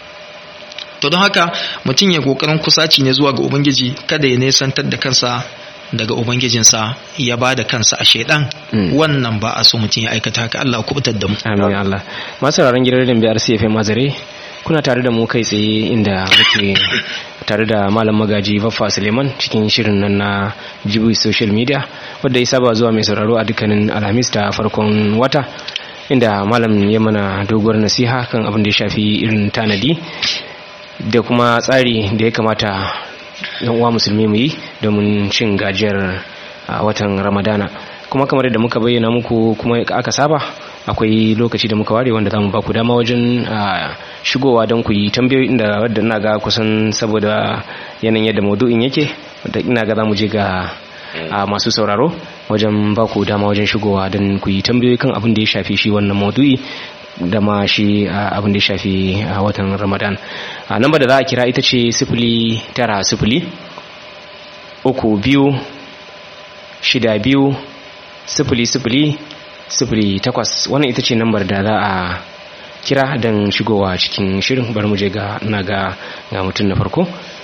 to don haka mutum ya kokarin kusaci ne zuwa ga ubangiji kada ya nesantar da kansa daga ubangijinsa ya ba da kansa a shaidan Mm. wannan ba a so mutum ya aikata haka Allah ya kubutar da mu Amin ya Allah. Masu sauraron gidan rediyon biyar CFM Mazare kuna tare da mu kai tsaye inda muke tare da malam magaji Baffa Suleiman cikin shirin nan na Jibi Social Media wadda ya saba zuwa mai sauraro a dukkanin Alhamis da farkon wata inda malam ya mana doguwar nasiha kan abin da ya shafi irin tanadi da kuma tsari da ya kamata yan uwa musulmi mu yi domin cin gajiyar a watan ramadana kuma kamar yadda muka bayyana muku kuma aka saba akwai lokaci da muka ware wanda za mu ba ku dama wajen shigowa don ku yi tambayoyi inda wadda ina ga kusan saboda yanayin yadda maudu'in yake wadda ina ga za mu je ga masu sauraro wajen ba ku dama wajen shigowa don ku yi tambayoyi kan abin da ya shafi shi wannan maudu'i da ma shi abin da ya shafi a watan ramadan a namba da za a kira ita ce sifili tara sifili uku biyu shida biyu sifili sifili sifili takwas wannan ita ce nambar da za a kira don shigowa cikin shirin bar mu je ga na ga ga mutum na farko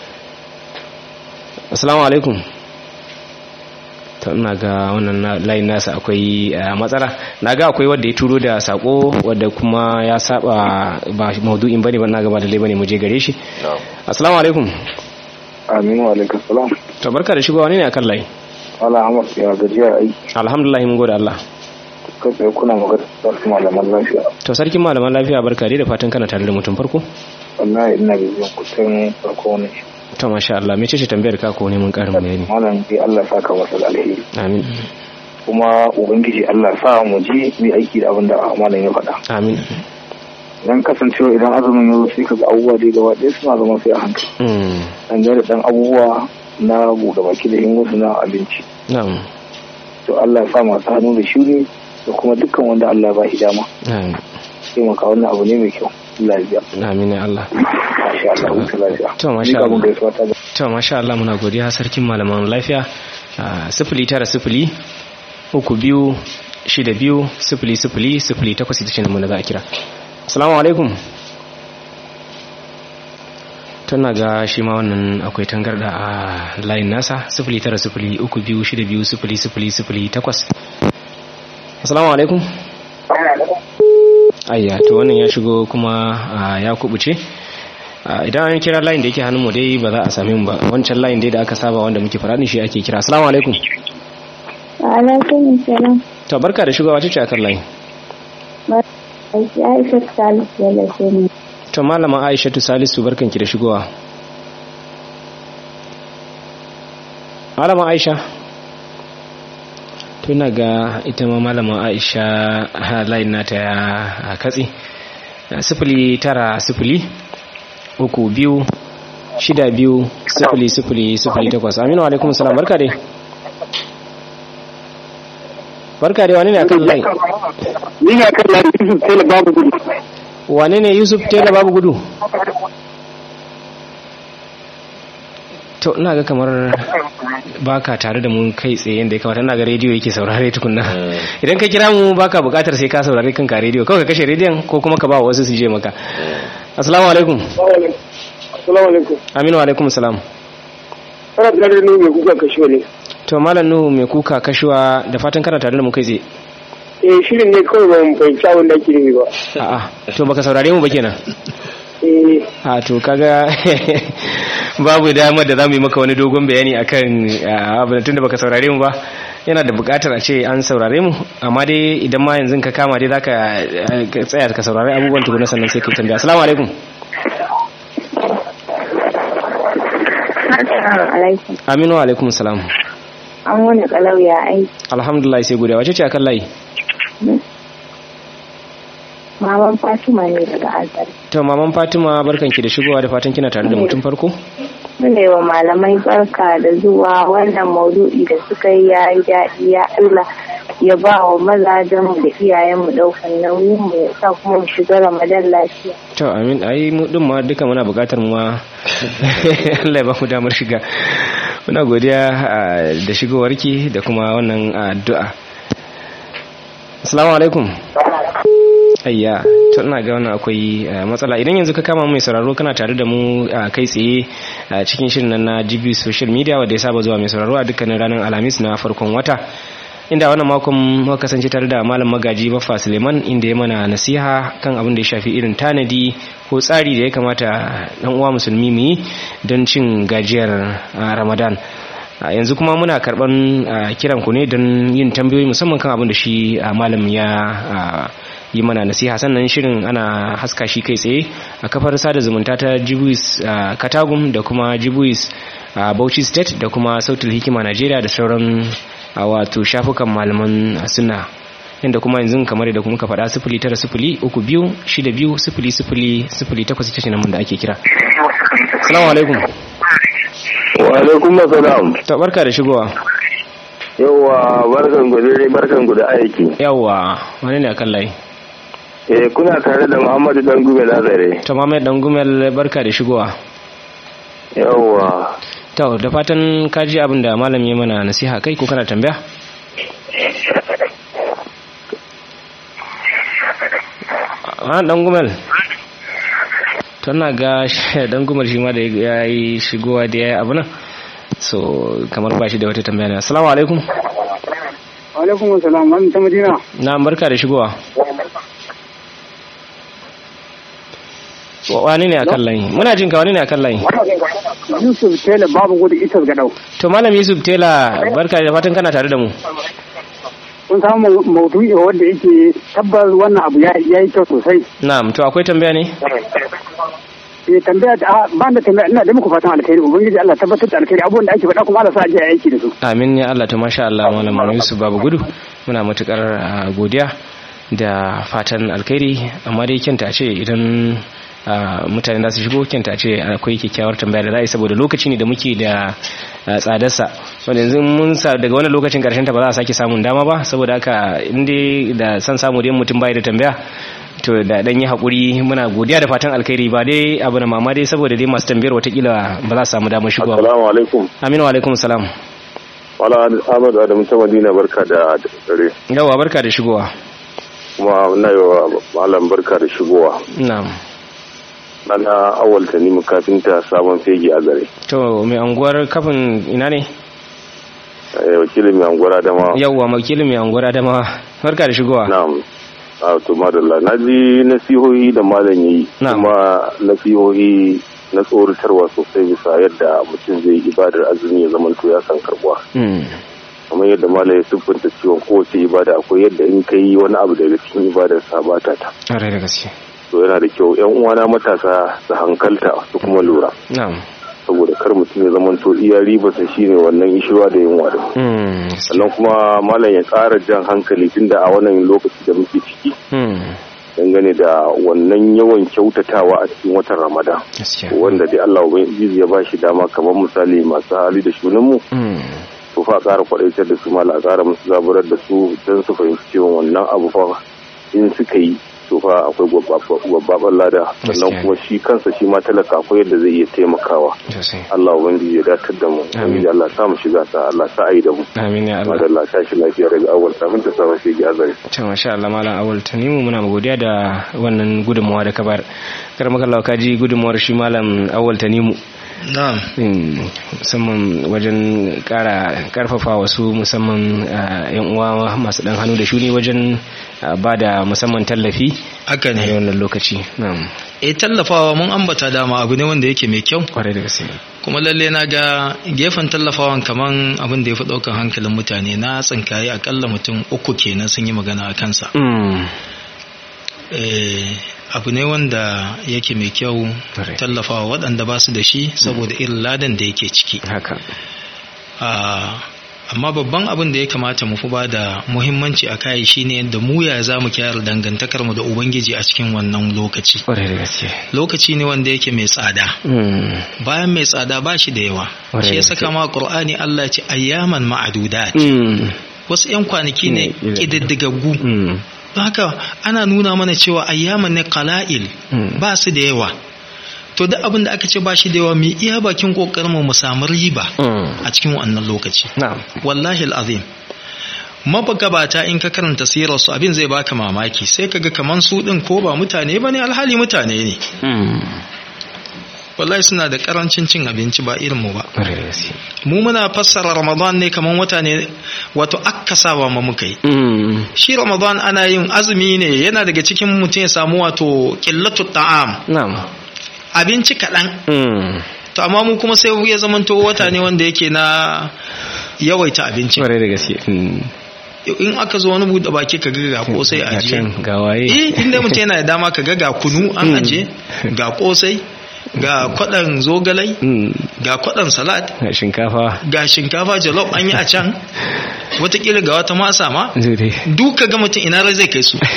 assalamu alaikum ta ina ga wannan layin nasa akwai matsala na ga akwai wadda ya turo da sako wadda kuma ya saba ba maudu'in bane ba na gaba da bane mu je gare shi assalamu alaikum amin wa alaikum salam to barka da shigowa ne akan layi wala Ahmad ya gajiya aiki alhamdulillah mun gode Allah kai tsaye kuna magana da sarkin malaman lafiya to sarkin malaman lafiya barka dai da fatan kana tare da mutum farko wallahi ina bibiyan kusan farko ne to masha Allah mece ce tambayar ka ko ne mun karin bayani malam dai Allah saka masa da alheri amin kuma ubangiji Allah sa mu ji mu aiki da abin da malam ya faɗa amin dan kasancewa idan azumin ya zo sai kaga abubuwa dai gaba ɗaya suna zama sai a hankali dan da dan abubuwa na buɗe baki da yin wasu na abinci na'am to Allah ya sa masu hannu da shuri da kuma dukkan wanda Allah ba shi dama na'am sai maka wannan abu ne mai kyau Allah ya biya amin ya Allah masha Allah wuce lafiya to masha Ni ga mun Allah gaisuwa ta to masha Allah muna godiya sarkin malaman lafiya a sifili tara sifili uku biyu shida biyu sifili sifili sifili takwas ita ce nan da za a kira assalamu alaikum tana ga shi ma wannan akwai tangarda a layin nasa sifili tara sifili uku biyu shida biyu sifili sifili sifili takwas assalamu alaikum ayya to wannan ya shigo kuma ah, ya kubuce Ah, idan an kira layin da yake hannun mu dai ba za a same mu ba wancan layin dai da aka saba wanda muke faradin shi ake kira assalamu alaikum Alaikum salam. to barka da shigowa ce akan layin Aisha Salisu ya lashe ni. to malama aishatu salisu barkanki da shigowa malama aisha tuna ga ita ma malama aisha ha, layin nata ya a katse sifili tara sifili uku biyu shida biyu sifili sifili sifili takwas aminu alaikum salam barka dai barka dai wani ne akan layi ni ne kan lafi Yusuf Tela babu gudu wane ne yusuf tela babu gudu to ina ga kamar baka tare da mu kai tsaye yadda ya kamata ina ga rediyo yake saurare tukunna idan ka kira mu baka bukatar sai ka saurare kanka rediyo kawai ka kashe rediyon ko kuma ka ba wasu su je maka assalamu alaikum assalamu alaikum aminu alaikum salam ana tare da ni mai kuka kashe ne to malam nuhu mai kuka kashuwa da fatan kana tare da mu kai tsaye eh shirin ne kawai ban fahimci abin da ake nufi ba a'a to baka saurare mu ba kenan eh a to kaga babu damar da za mu yi maka wani dogon bayani akan ah, abin tun da baka saurare mu ba yana da bukatar a ce an saurare mu amma dai idan ma yanzu ka kama dai zaka eh, ka tsaya ka saurari abubuwan tukuna sannan sai ka yi tambaya assalamu alaikum Assalamu alaikum. aminu wa alaikum salam An wani kalau ya aiki. alhamdulillah sai godiya wace ce akan layi Maman Fatima ne daga Azari. to maman fatima barkanki da shigowa da fatan kina tare da mutum farko Mune wa malamai barka da zuwa wannan maudu'i da suka yi ya yi daɗi ya Allah ya ba wa mazajenmu da iyayenmu ɗaukar nauyin mu ya sa kuma mu shiga Ramadan lafiya. to amin ai mu din ma duka muna bukatar mu ma Allah ya ba mu damar shiga muna godiya ah, da shigowarki da kuma wannan addu'a assalamu alaikum ayya to ina ga wannan akwai ah, matsala idan yanzu ka kama mai sauraro kana tare da mu ah, kai tsaye a cikin shirin nan na GB social media wanda ya saba zuwa mai sauraro a dukkanin ranar alhamis na farkon wata inda wannan makon muka kasance tare da malam magaji baffa suleiman inda ya mana nasiha kan abin da ya shafi irin tanadi ko tsari da ya kamata dan uwa musulmi mu yi don cin gajiyar ah, ramadan Ah, yanzu kuma muna karban ah, kiran ku ne don yin tambayoyi musamman kan abin da shi ah, malam ya ah, yi mana nasiha sannan shirin ana haska shi kai tsaye a kafar sada zumunta ta jibuis katagum da kuma jibuis bauchi state da kuma sautul hikima najeriya da sauran wato shafukan malaman suna inda kuma yanzu kamar da kuma ka faɗa sifili tara sifili uku biyu shida biyu sifili sifili sifili takwas ita ce namun da ake kira salamu alaikum wa alaikum salam ta barka da shigowa yawa barkan ku dai barkan ku da aiki yawa wani ne akan layi eh kuna tare da Muhammadu dan Gumel Azare to Muhammad dan Gumel barka da shigowa yawa to da fatan ka ji abin da malam ya mana nasiha kai ko kana tambaya a dan Gumel tana ga dan Gumel shi ma da ya yi shigowa da ya yi abu nan so kamar ba shi da wata tambaya ne assalamu alaikum alaikum assalam an ta madina na barka da shigowa wani ne akan layi muna jin ka wani ne akan layi yusuf tela babu gudu ita ga dau to malam yusuf tela barka da fatan kana tare da mu kun samu maudu'i wanda yake tabbas wannan abu ya yi kyau sosai na'am to akwai tambaya ne eh tambaya ta ba da tambaya ina da muku fatan alkhairi ubangiji Allah tabbatar da alkhairi abubuwan da ake faɗa kuma Allah sa aje aiki da su amin ya Allah to masha Allah malam Yusuf babu gudu muna matukar godiya da fatan alkhairi amma dai kyanta ce idan mutane za su shigo kyanta ce akwai kyakkyawar tambaya da ra'ayi saboda lokaci ne da muke da tsadarsa wanda yanzu mun sa daga wani lokacin karshen ta ba za a sake samun dama ba saboda haka inda da san samu dai mutum bai da tambaya to da dan yi hakuri muna godiya da fatan alkhairi ba dai abu na mama dai saboda dai masu tambayar watakila ba za su samu damar shigowa assalamu alaikum aminu wa alaikum salam wala ahmadu adamu ta madina barka da dare yawa barka da shigowa kuma na yi wa malam barka da shigowa na'am nana awal ta nemi kafinta sabon fegi a gare to mai anguwar kafin ina ne wakilin mai anguwar adama yawwa wakilin mai anguwar adama barka da shigowa na'am a to madalla na ji nasihohi da malam yi kuma nasihohi na tsoratarwa sosai bisa yadda mutum zai ibadar azumi ya zama to ya san karbuwa kamar yadda malam ya siffanta ciwon kowace ibada akwai yadda in ka yi wani abu daga cikin ibadar sa ba ta ta da gaske to yana da kyau yan uwana matasa su hankalta su kuma lura saboda kar mutum ya zama to iya ribarsa shine wannan ishiwa da yunwa da sannan kuma malam ya ƙara jan hankali tunda a wannan lokaci da muke ciki dangane da wannan yawan kyautatawa a cikin watan ramadan wanda dai Allah ubangiji ya ba shi dama kamar misali masu hali da shunin mu to fa ƙara kwadaitar da su mala a ƙara musu zaburar da su don su fahimci cewa wannan abu fa in suka yi to fa akwai gwabbaban lada sannan kuma shi kansa shi ma talaka akwai yadda zai iya taimakawa Allah ubangiji ya datar da mu ubangiji Allah sa mu shiga sa Allah sa ayi da mu amin ya Allah madalla ta shi lafiya daga awal kafin ta samu shi ya zai to masha Allah malam awal tanimu muna godiya da wannan gudunmawa da ka bar kar maka Allah ka ji gudunmawar shi malam awal tanimu na'am musamman wajen kara karfafa wasu musamman yan uwa masu dan hannu da shuni wajen ba da musamman tallafi haka ne a wannan lokaci na'am eh tallafawa mun ambata dama abu ne wanda yake mai kyau kwarai da gaske kuma lalle na ga gefen tallafawan kaman abin da ya fi ɗaukar hankalin mutane na tsinkaye akalla mutum uku kenan sun yi magana a kansa abu ne wanda yake mai kyau tallafawa waɗanda ba su da shi saboda irin ladan da yake ciki haka amma babban abin da ya kamata mu fi ba da muhimmanci a kai shine da mu ya za mu kyara dangantakar mu da ubangiji a cikin wannan lokaci lokaci ne wanda yake mai tsada bayan mai tsada ba shi da yawa shi ya saka ma qur'ani Allah ya ce ayyaman ma'adudat wasu 'yan kwanaki ne ƙididdigaggu don haka ana nuna mana cewa ayyaman ne qala'il ba su da yawa to duk abin da aka ce ba shi da yawa mu iya bakin kokarin mu samu riba a cikin wannan lokaci wallahi alazim mabagabata in ka karanta sirar su abin zai baka mamaki sai kaga kaman su din ko ba mutane bane alhali mutane ne wallahi suna da karancin cin abinci ba irin mu ba mu muna fassara ramadan ne kaman wata ne wato akkasawa ma muka yi shi ramadan ana yin azumi ne yana daga cikin mutum ya samu wato qillatu ta'am abinci kaɗan to amma mu kuma sai ya zamanto wata ne wanda yake na yawaita abinci da gaske in aka zo wani buɗe baki ka ga kosai a ajiye ga waye eh inda mutum yana da dama ka ga ga kunu an ajiye ga kosai ga kwaɗan zogalai ga kwaɗan salad ga shinkafa ga shinkafa jalof an yi a can watakila ga wata masa ma duka ga mutum ina zai kai su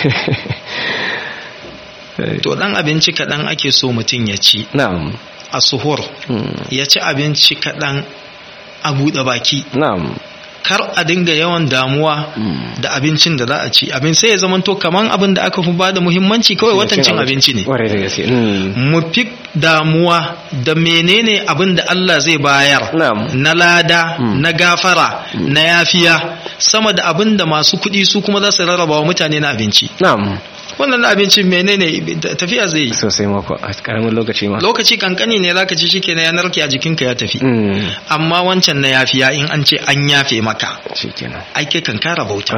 to dan abinci kaɗan ake so mutum ya ci na'am a suhur ya ci abinci kaɗan a buɗe baki na'am kar a dinga yawan damuwa da abincin da za a ci abin sai ya zamanto kaman abin da aka fi ba da muhimmanci kawai watan cin abinci ne mu fi damuwa da menene abin da Allah zai bayar na lada na gafara na yafiya sama da abin da masu kuɗi su kuma za su rarraba wa mutane na abinci wannan abincin menene tafiya zai yi sosai mako a karamin lokaci ma lokaci kankani ne zaka ci shike na yanar ki a jikinka ya tafi amma wancan na yafiya in an ce an yafe maka shikenan ai kai kan kara bauta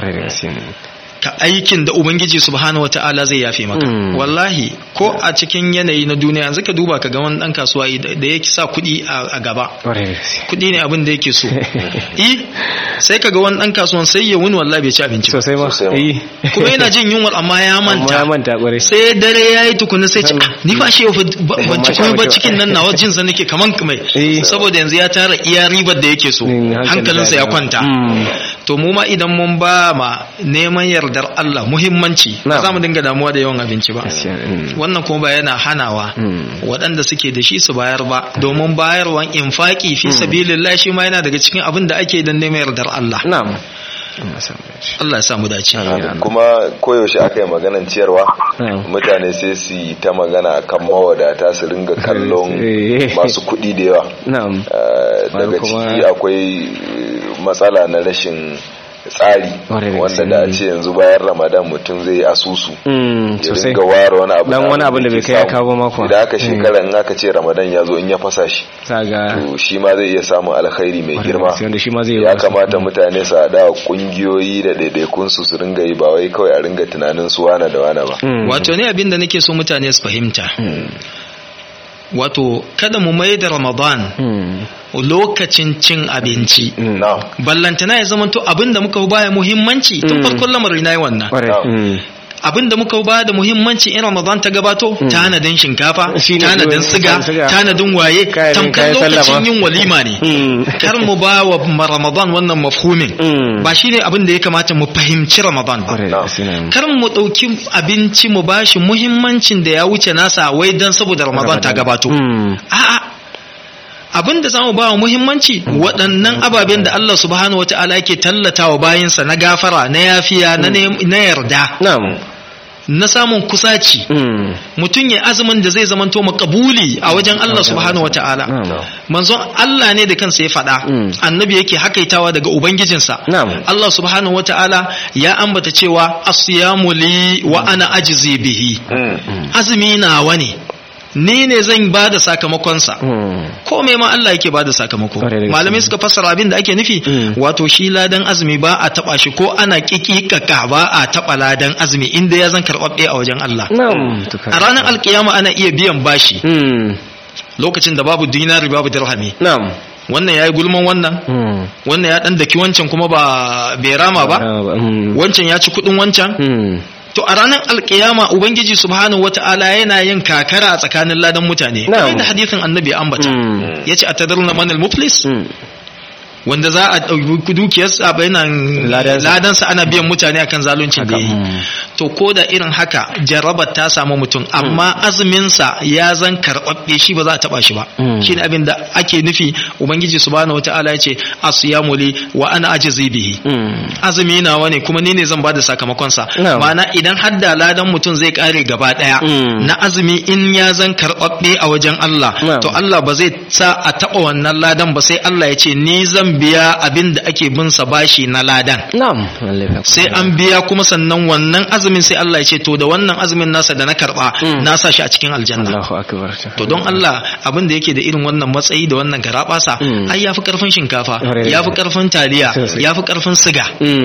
ka aikin da ubangiji subhanahu wataala zai yafe maka wallahi ko a cikin yanayi na duniya yanzu ka duba ka ga wani dan kasuwa da yake sa kuɗi a gaba kuɗi ne abin da yake so eh sai ka ga wani dan kasuwan sai ya wuni wallahi bai ci abinci sosai ba kuma yana jin yunwar amma ya manta ya manta kware sai dare yayi tukuna sai ci ni fa shi ban ci kuma ba cikin nan nawa jin sa nake kaman mai saboda yanzu ya tara iya ribar da yake so hankalinsa ya kwanta to mu ma idan mun ba ma neman yardar Allah muhimmanci ba za mu dinga damuwa da yawan abinci ba wannan kuma ba yana hanawa waɗanda suke da shi su bayar ba domin bayarwan infaki fi sabilillah shi ma yana daga cikin abin da ake dan neman yardar Allah na'am Allah ya samu dace kuma koyaushe aka yi maganan ciyarwa mutane sai su yi ta magana akan mawadata su ringa kallon masu kuɗi da yawa daga ciki akwai matsala na rashin tsari wanda da a ce yanzu bayan ramadan mutum zai asusu ya ringa ware wani abu dan wani abin da bai kai ya kawo mako idan aka shekara in aka ce ramadan ya zo in ya fasa shi to shi ma zai iya samun alkhairi mai girma ya kamata mutane su haɗa kungiyoyi da ɗaiɗaikun su su ringa yi ba wai kawai a ringa tunanin su wana da wana ba wato ne abin da nake so mutane su fahimta wato kada mu mai da ramadan lokacin cin abinci ballantana ya zamanto abinda muka baya muhimmanci tun farkon lamarin na yi wannan abinda muka ba da muhimmanci in ramadan ta gabato tanadin shinkafa tanadin siga tanadin waye tamkar lokacin yin walima ne kar mu ba wa ramadan wannan mafhumin ba shine abin da ya kamata mu fahimci ramadan ba kar mu dauki abinci mu bashi muhimmancin da ya wuce nasa wai dan saboda ramadan ta gabato a'a abin da zamu ba wa muhimmanci waɗannan ababen da Allah subhanahu wata'ala yake tallata wa bayinsa na gafara na yafiya na yarda na samun kusaci mutum ya azumin da zai zamanto makabuli a wajen Allah subhanahu wata'ala manzon Allah ne da kansa ya faɗa annabi yake hakaitawa daga ubangijinsa Allah subhanahu wata'ala ya ambata cewa asiyamu li wa ana ajzi bihi azumi nawa ne ni ne zan ba da sakamakonsa ko mai ma Allah yake ba da sakamako malamai suka fassara abin da ake nufi wato shi ladan azumi ba a taba shi ko ana kikikaka ba a taba ladan azumi inda ya zan karɓaɓɓe a wajen Allah a ranar alkiyama ana iya biyan bashi lokacin da babu dinari babu dirhami wannan ya yi gulman wannan wannan ya dan daki wancan kuma ba bai rama ba wancan ya ci kudin wancan to a ranar alkiyama ubangiji subhanahu wata'ala yana yin kakara a tsakanin ladan mutane kamar da hadisin annabi ambata yace atadruna manal muflis wanda za a ɗauki dukiyarsa bayanan ladansa ana biyan mutane akan zaluncin da yi to ko da irin haka jarabar ta samu mutum amma azuminsa ya zan karɓaɓɓe shi ba za a taɓa shi ba shi ne abin da ake nufi ubangiji subhanahu wata'ala ya ce asiyamu li wa ana ajizi bihi azumi nawa ne kuma ni ne zan bada sakamakonsa ma'ana idan hadda ladan mutum zai kare gaba ɗaya na azumi in ya zan karɓaɓɓe a wajen Allah to Allah ba zai sa a taɓa wannan ladan ba sai Allah ya ce ni zan biya abin da ake bin sa bashi na ladan sai an biya kuma sannan wannan azumin sai Allah ya ce to da wannan azumin nasa da na karba na sa shi a cikin aljanna to don Allah abin da yake da irin wannan matsayi da wannan garabasa ai yafi karfin shinkafa yafi karfin taliya yafi karfin siga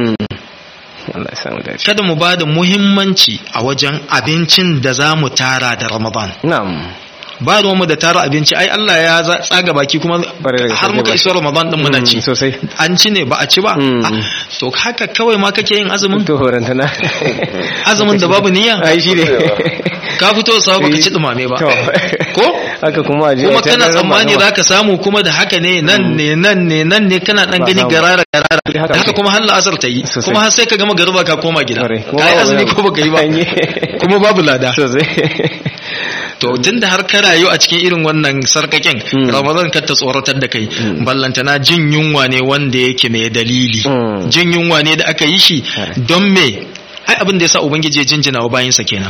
kada mu ba da muhimmanci a wajen abincin da za mu tara da ramadan ba ruwanmu da tara abinci ai Allah ya tsaga baki kuma har muka iso Ramadan din muna ci sosai an ci ne ba a ci ba to haka kawai ma kake yin azumin to horantana azumin da babu niyya ai shi ne ka fito sa baka ci dumame ba ko haka kuma kuma kana tsammani zaka samu kuma da haka ne nan ne nan ne nan ne kana dan gani garara garara da haka kuma har la'asar ta yi kuma har sai ka gama garuba ka koma gida kai azumi ko baka yi ba kuma babu lada to tunda har ka rayu a cikin irin wannan sarkaken ramadan ka ta tsoratar da kai ballantana jin yunwa ne wanda yake mai dalili jin yunwa ne da aka yi shi don me ai abin da yasa ubangiji ya jinjina wa bayinsa kenan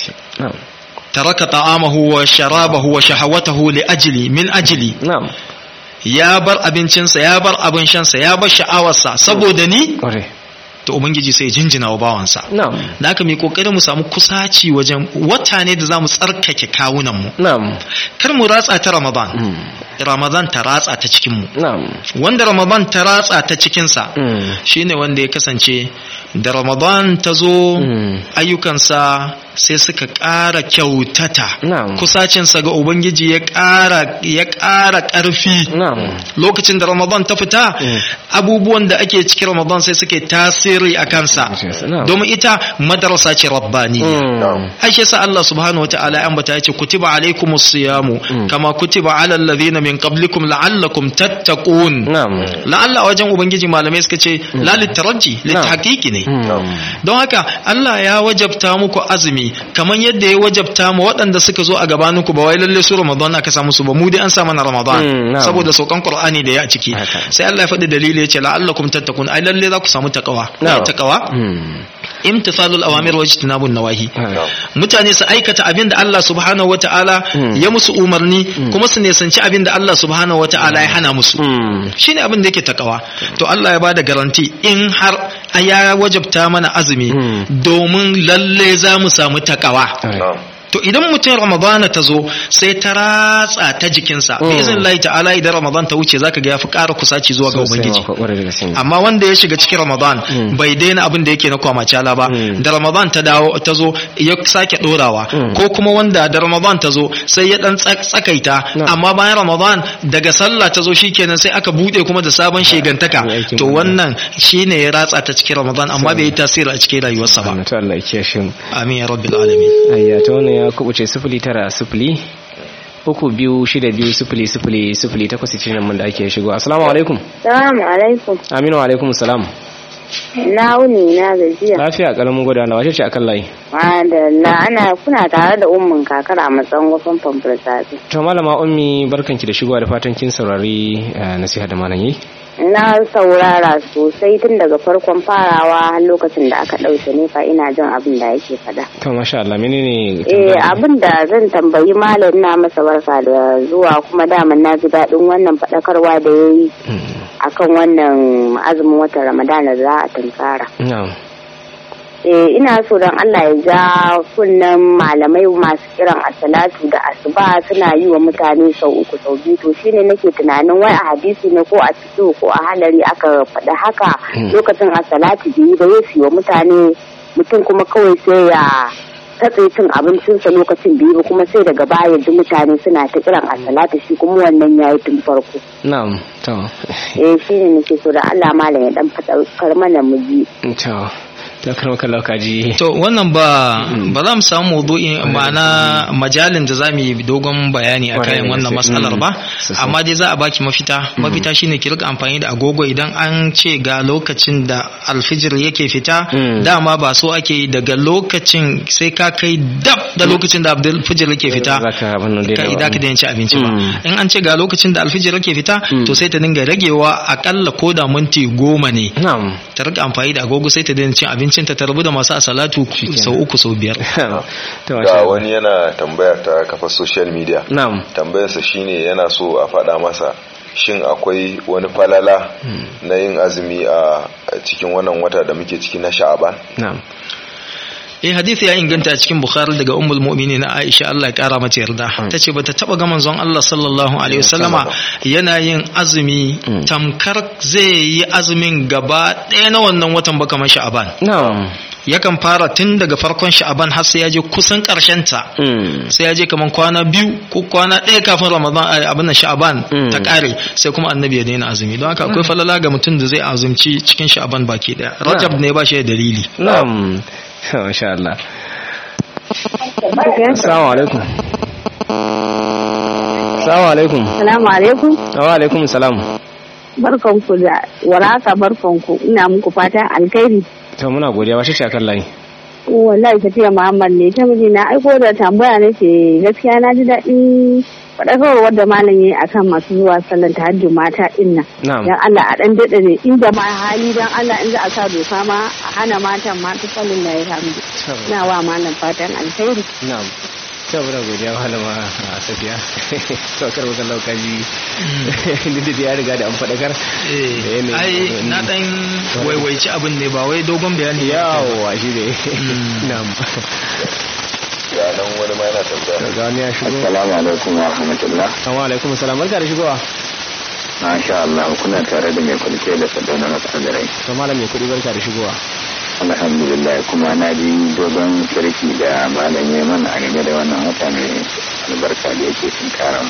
taraka ta'amahu wa sharabahu wa shahawatahu li ajli min ajli na'am ya bar abincinsa ya bar abin shansa ya bar sha'awarsa saboda ni to ubangiji sai jinjina wa bawansa na'am da haka mai kokarin mu samu kusaci wajen wata ne da zamu tsarkake kawunan mu na'am kar mu ratsa ta ramadan ramadan ta ratsa ta cikin mu na'am wanda ramadan ta ratsa ta cikin sa shine wanda ya kasance da ramadan ta zo ayyukansa sai suka ƙara kyautata kusacinsa ga ubangiji ya ƙara ya ƙara ƙarfi lokacin da ramadan ta fita abubuwan da ake cikin ramadan sai suke tasiri a kansa domin ita madarasa ce rabbani aishe sa Allah subhanahu wataala ya ambata yace kutiba alaikumus siyamu kama kutiba alal ladhina min qablikum la'allakum tattaqun la'alla wajen ubangiji malamai suka ce la litaraji lithaqiqi ne don haka Allah ya wajabta muku azumi kamar yadda ya wajabta mu waɗanda suka zo a gabaninku ba wai lalle su Ramadan aka samu su ba mu dai an sa mana Ramadan saboda saukan Qur'ani da ya a ciki sai Allah ya faɗi dalili ya ce la'allakum tattakun ai lalle za ku samu takawa takawa imtithalul awamir wa ijtinabun nawahi mutane su aikata abin da Allah subhanahu wataala ya musu umarni kuma su nisanci abin da Allah subhanahu wataala ya hana musu shine abin da yake takawa to Allah ya bada garanti in har ya wajabta mana azumi domin lalle za mu samu takawa to idan mutum ramadana ta zo sai ta ratsa ta jikinsa bi izin Allah ta'ala idan ramadan ta wuce zaka ga ya fi ƙara kusaci zuwa ga ubangiji amma wanda ya shiga cikin ramadan bai daina abin da yake na kwamacala ba da ramadan ta dawo ta zo ya sake dorawa ko kuma wanda da ramadan ta zo sai ya dan tsakaita amma bayan ramadan daga sallah ta zo shikenan sai aka bude kuma da sabon shegantaka to wannan shine ya ratsa ta cikin ramadan amma bai yi tasiri a cikin rayuwarsa ba amin ya rabbil alamin ayya ta wannan ya kubuce sifili tara sifili uku biyu shida biyu sifili sifili sifili takwas cikin mun da ake shigo assalamu alaikum salamu alaikum aminu alaikum salam na wuni na gajiya lafiya kalamin gwada na wace ce akan layi madalla ana kuna tare da ummin kakar a matsayin wasan famfarsafi to malama ummi barkanki da shigowa da fatan kin saurari nasiha da malam yi na saurara sosai tun daga farkon farawa har lokacin da aka ɗauke nefa ina jin abin da yake faɗa. To masha Allah menene Eh abin da zan tambayi malam na masa barka da zuwa kuma daman na ji daɗin wannan faɗakarwa da ya yi akan wannan azumin watan Ramadana za a tunkara. eh ina so don Allah ya ja kunnen malamai masu kiran asalatu da asuba suna yi wa mutane sau uku sau biyu to shine nake tunanin wai a hadisi ne ko a cikin ko a halari aka faɗi haka lokacin asalatu da yi ba ya wa mutane mutum kuma kawai sai ya katse cin abincinsa lokacin biyu kuma sai daga baya duk mutane suna ta kiran asalatu shi kuma wannan yayi tun farko na'am to eh shine nake so da Allah malam ya dan faɗa mana mu ji to takar maka laukaji to wannan ba ba za mu samu maudu'i ma'ana majalin da za mu yi dogon bayani a kayan wannan matsalar ba amma dai za a baki mafita mafita shine ki rika amfani da agogo idan an ce ga lokacin da alfijir yake fita dama ba so ake yi daga lokacin sai ka kai dab da lokacin da alfijir yake fita ka idan ka daina ci abinci ba in an ce ga lokacin da alfijir yake fita to sai ta dinga ragewa akalla ko da minti goma ne ta rika amfani da agogo sai ta daina cin abinci abincin ta tarbu da masu asalatu sau uku sau biyar ga wani yana tambaya ta kafa social media tambayarsa shine yana so a faɗa masa shin akwai wani falala na yin azumi a cikin wannan wata da muke ciki na sha'aban eh hadisi ya inganta a cikin bukhari daga ummul mu'minin na aisha Allah ya kara mata yarda tace bata taba ga manzon Allah sallallahu alaihi wasallama yana yin azumi tamkar zai yi azumin gaba ɗaya na wannan watan ba kamar sha'aban yakan fara tun daga farkon sha'aban har sai ya je kusan karshen ta sai ya je kaman kwana biyu ko kwana ɗaya kafin ramadan abin nan sha'aban ta kare sai kuma annabi ya daina azumi don haka akwai falala ga mutum da zai azumci cikin sha'aban baki daya rajab ne ba shi da dalili na'am masha Allah assalamu alaikum assalamu alaikum assalamu alaikum wa alaikum salam barkanku da waraka barkanku ina muku fatan alkhairi to muna godiya washe shakar layi wallahi tafiya muhammad ne ta miji na aiko da tambaya ne ce gaskiya na ji daɗin faɗakarwar wadda malam ya yi akan masu zuwa sallan tahajjud mata ɗin nan dan Allah a ɗan daɗa ne inda ma hali dan Allah in za a sa doka ma a hana matan ma ta sallan da ya hamdu na wa malam fatan alkhairi na'am saboda godiya malama a safiya saukar wakan laukaji duk da ya riga da an faɗakar ai na ɗan waiwaici abin ne ba wai dogon bayani yawa shi ne na'am ya nan wani ma yana tambaya ga wani ya shigo assalamu alaikum wa rahmatullah wa alaikum salam barka da shigowa masha Allah kuna tare da mai kulke da sadauna na tsadarai to malam mai kudi barka da shigowa alhamdulillah kuma na ji dogon sarki da malam ya mana a game da wannan wata mai albarka da yake sun karan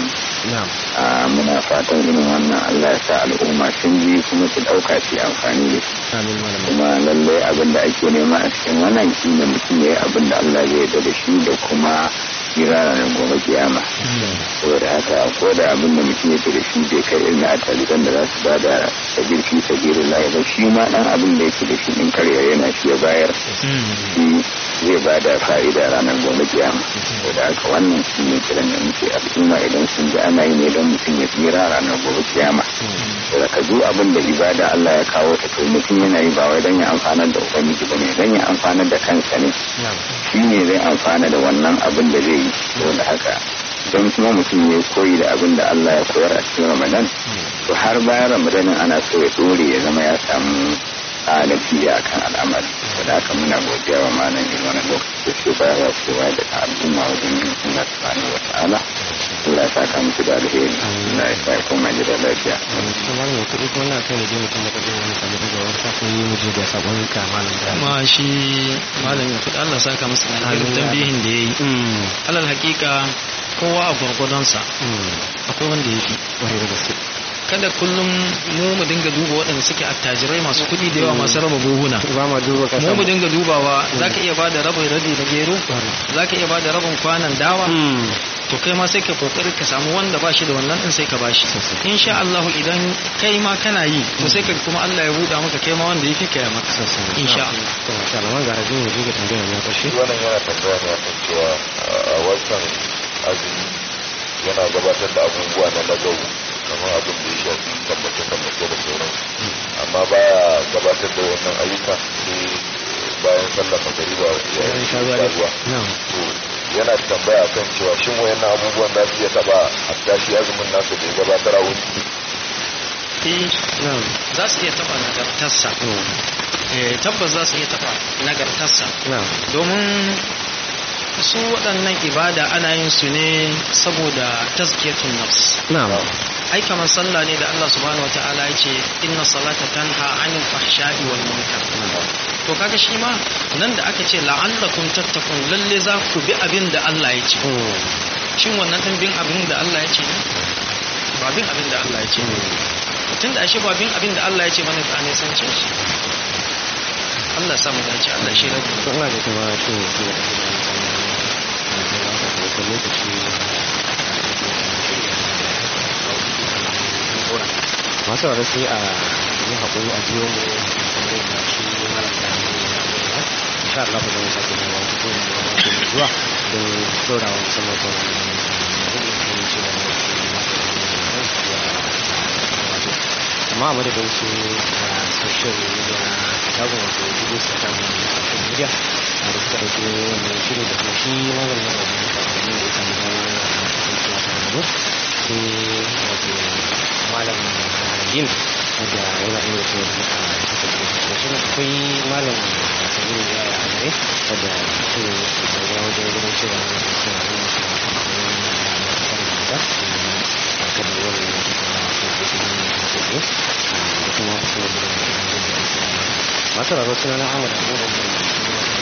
muna fatan irin wannan Allah ya sa al'umma sun ji kuma su ɗauka su amfani da shi kuma lallai abin da ake nema a cikin wannan shi ne mutum ya yi abin da Allah zai yarda da shi da kuma jira ranar gobe kiyama saboda haka ko da abin da mutum yake da shi bai kai irin a taliban da za su ba da sabir fi sabirin lahi ba shi ma dan abin da yake da shi in karya yana shi ya bayar shi zai ba da fa'ida ranar gobe kiyama saboda haka wannan shi ne kiran da muke al'umma idan sun ji ana yi ne don mutum ya tsira ranar gobe kiyama saboda ka zo abin da ibada Allah ya kawo ta to mutum yana yi ba wai don ya amfanar da ubangiji ba ne don ya amfanar da kansa ne shi ne zai amfana da wannan abin da zai yi saboda haka don kuma mutum ya koyi da abin da Allah ya koyar a cikin Ramadan to har bayan Ramadanin ana so ya dore ya zama ya samu alafiya kan al'amari da haka muna godiya wa malam in wani lokaci da ke bayarwa cewa da al'umma wajen yin suna subhanahu wa ta'ala Allah ya saka musu da alheri Allah ya sa kuma ji da lafiya. Kamar mai kuɗi kuma na kai mu je mutum da kaɗai wani kamar daga wani kafin yi mu je da sabon ka malam da. Kuma shi malam ya kuɗi Allah saka masa da alherin tambihin da ya yi. Alal hakika kowa a gwargwadonsa akwai wanda ya fi wani da gaske. kada kullum mu mu dinga duba waɗanda suke attajirai masu kuɗi da yawa masu raba buhuna mu mu dinga dubawa za ka iya ba da rabin rabi na gero za ka iya ba da rabin kwanan dawa to kai ma sai ka kokari ka samu wanda ba shi da wannan din sai ka ba shi insha Allah idan kai ma kana yi to sai ka kuma Allah ya buɗa maka kai ma wanda yake kai maka insha Allah to masha Allah ga rajin mu ga tambayar mu karshe wannan yana tambaya ne akan cewa a watan azumi yana gabatar da abubuwa na lagawu kamar abin da ya shafi tabbace-tabbace da sauransu amma baya gabatar da wannan ayyuka sai bayan sallar magariba yayin sha ruwa to yana tambaya kan cewa shin wayannan abubuwan za su iya taba hatta shi azumin nasu da ya gabatar a wuri za su iya taba nagartarsa tabbas za su iya taba nagartarsa domin su waɗannan ibada ana yin su ne saboda tazkiyatun nafs ai kamar sallah ne da Allah subhanahu wataala ya ce inna salata tanha anil fahsha'i wal munkar to kaga shi ma nan da aka ce la'allakum tattakun lalle za ku bi abin da Allah ya ce shin wannan din bin abin da Allah ya ce ne ba bin abin da Allah ya ce ne tun da ashe ba bin abin da Allah ya ce bane ba ne san ce shi Allah samu dace Allah shi rabu to Allah ya kuma shi ne masu rarra sai a yi haƙuri a biyo mu tambayar da shi malam da insha Allah ba zai sake da wani ko da wani zuwa don dora wa musamman kan amma a madadin su social media shagon wato dubu su ta social media a da suka ɗauki wannan shirin da kuma shi malam na da wani kwanani da ya samu damar kasancewa tare da mu sai wato malam yin da yana iya ce da muka kasa da shi shi akwai malam sanin da ya a gare wadda shi ne da wajen ganin cewa ne da cewa ne shi ne kuma wani da a kan da wani da ta kama ko da shi ne da ta ce da kuma su ne da masu rarrasu na Ahmad Abu Bakar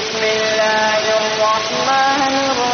بسم الله الرحمن الرحيم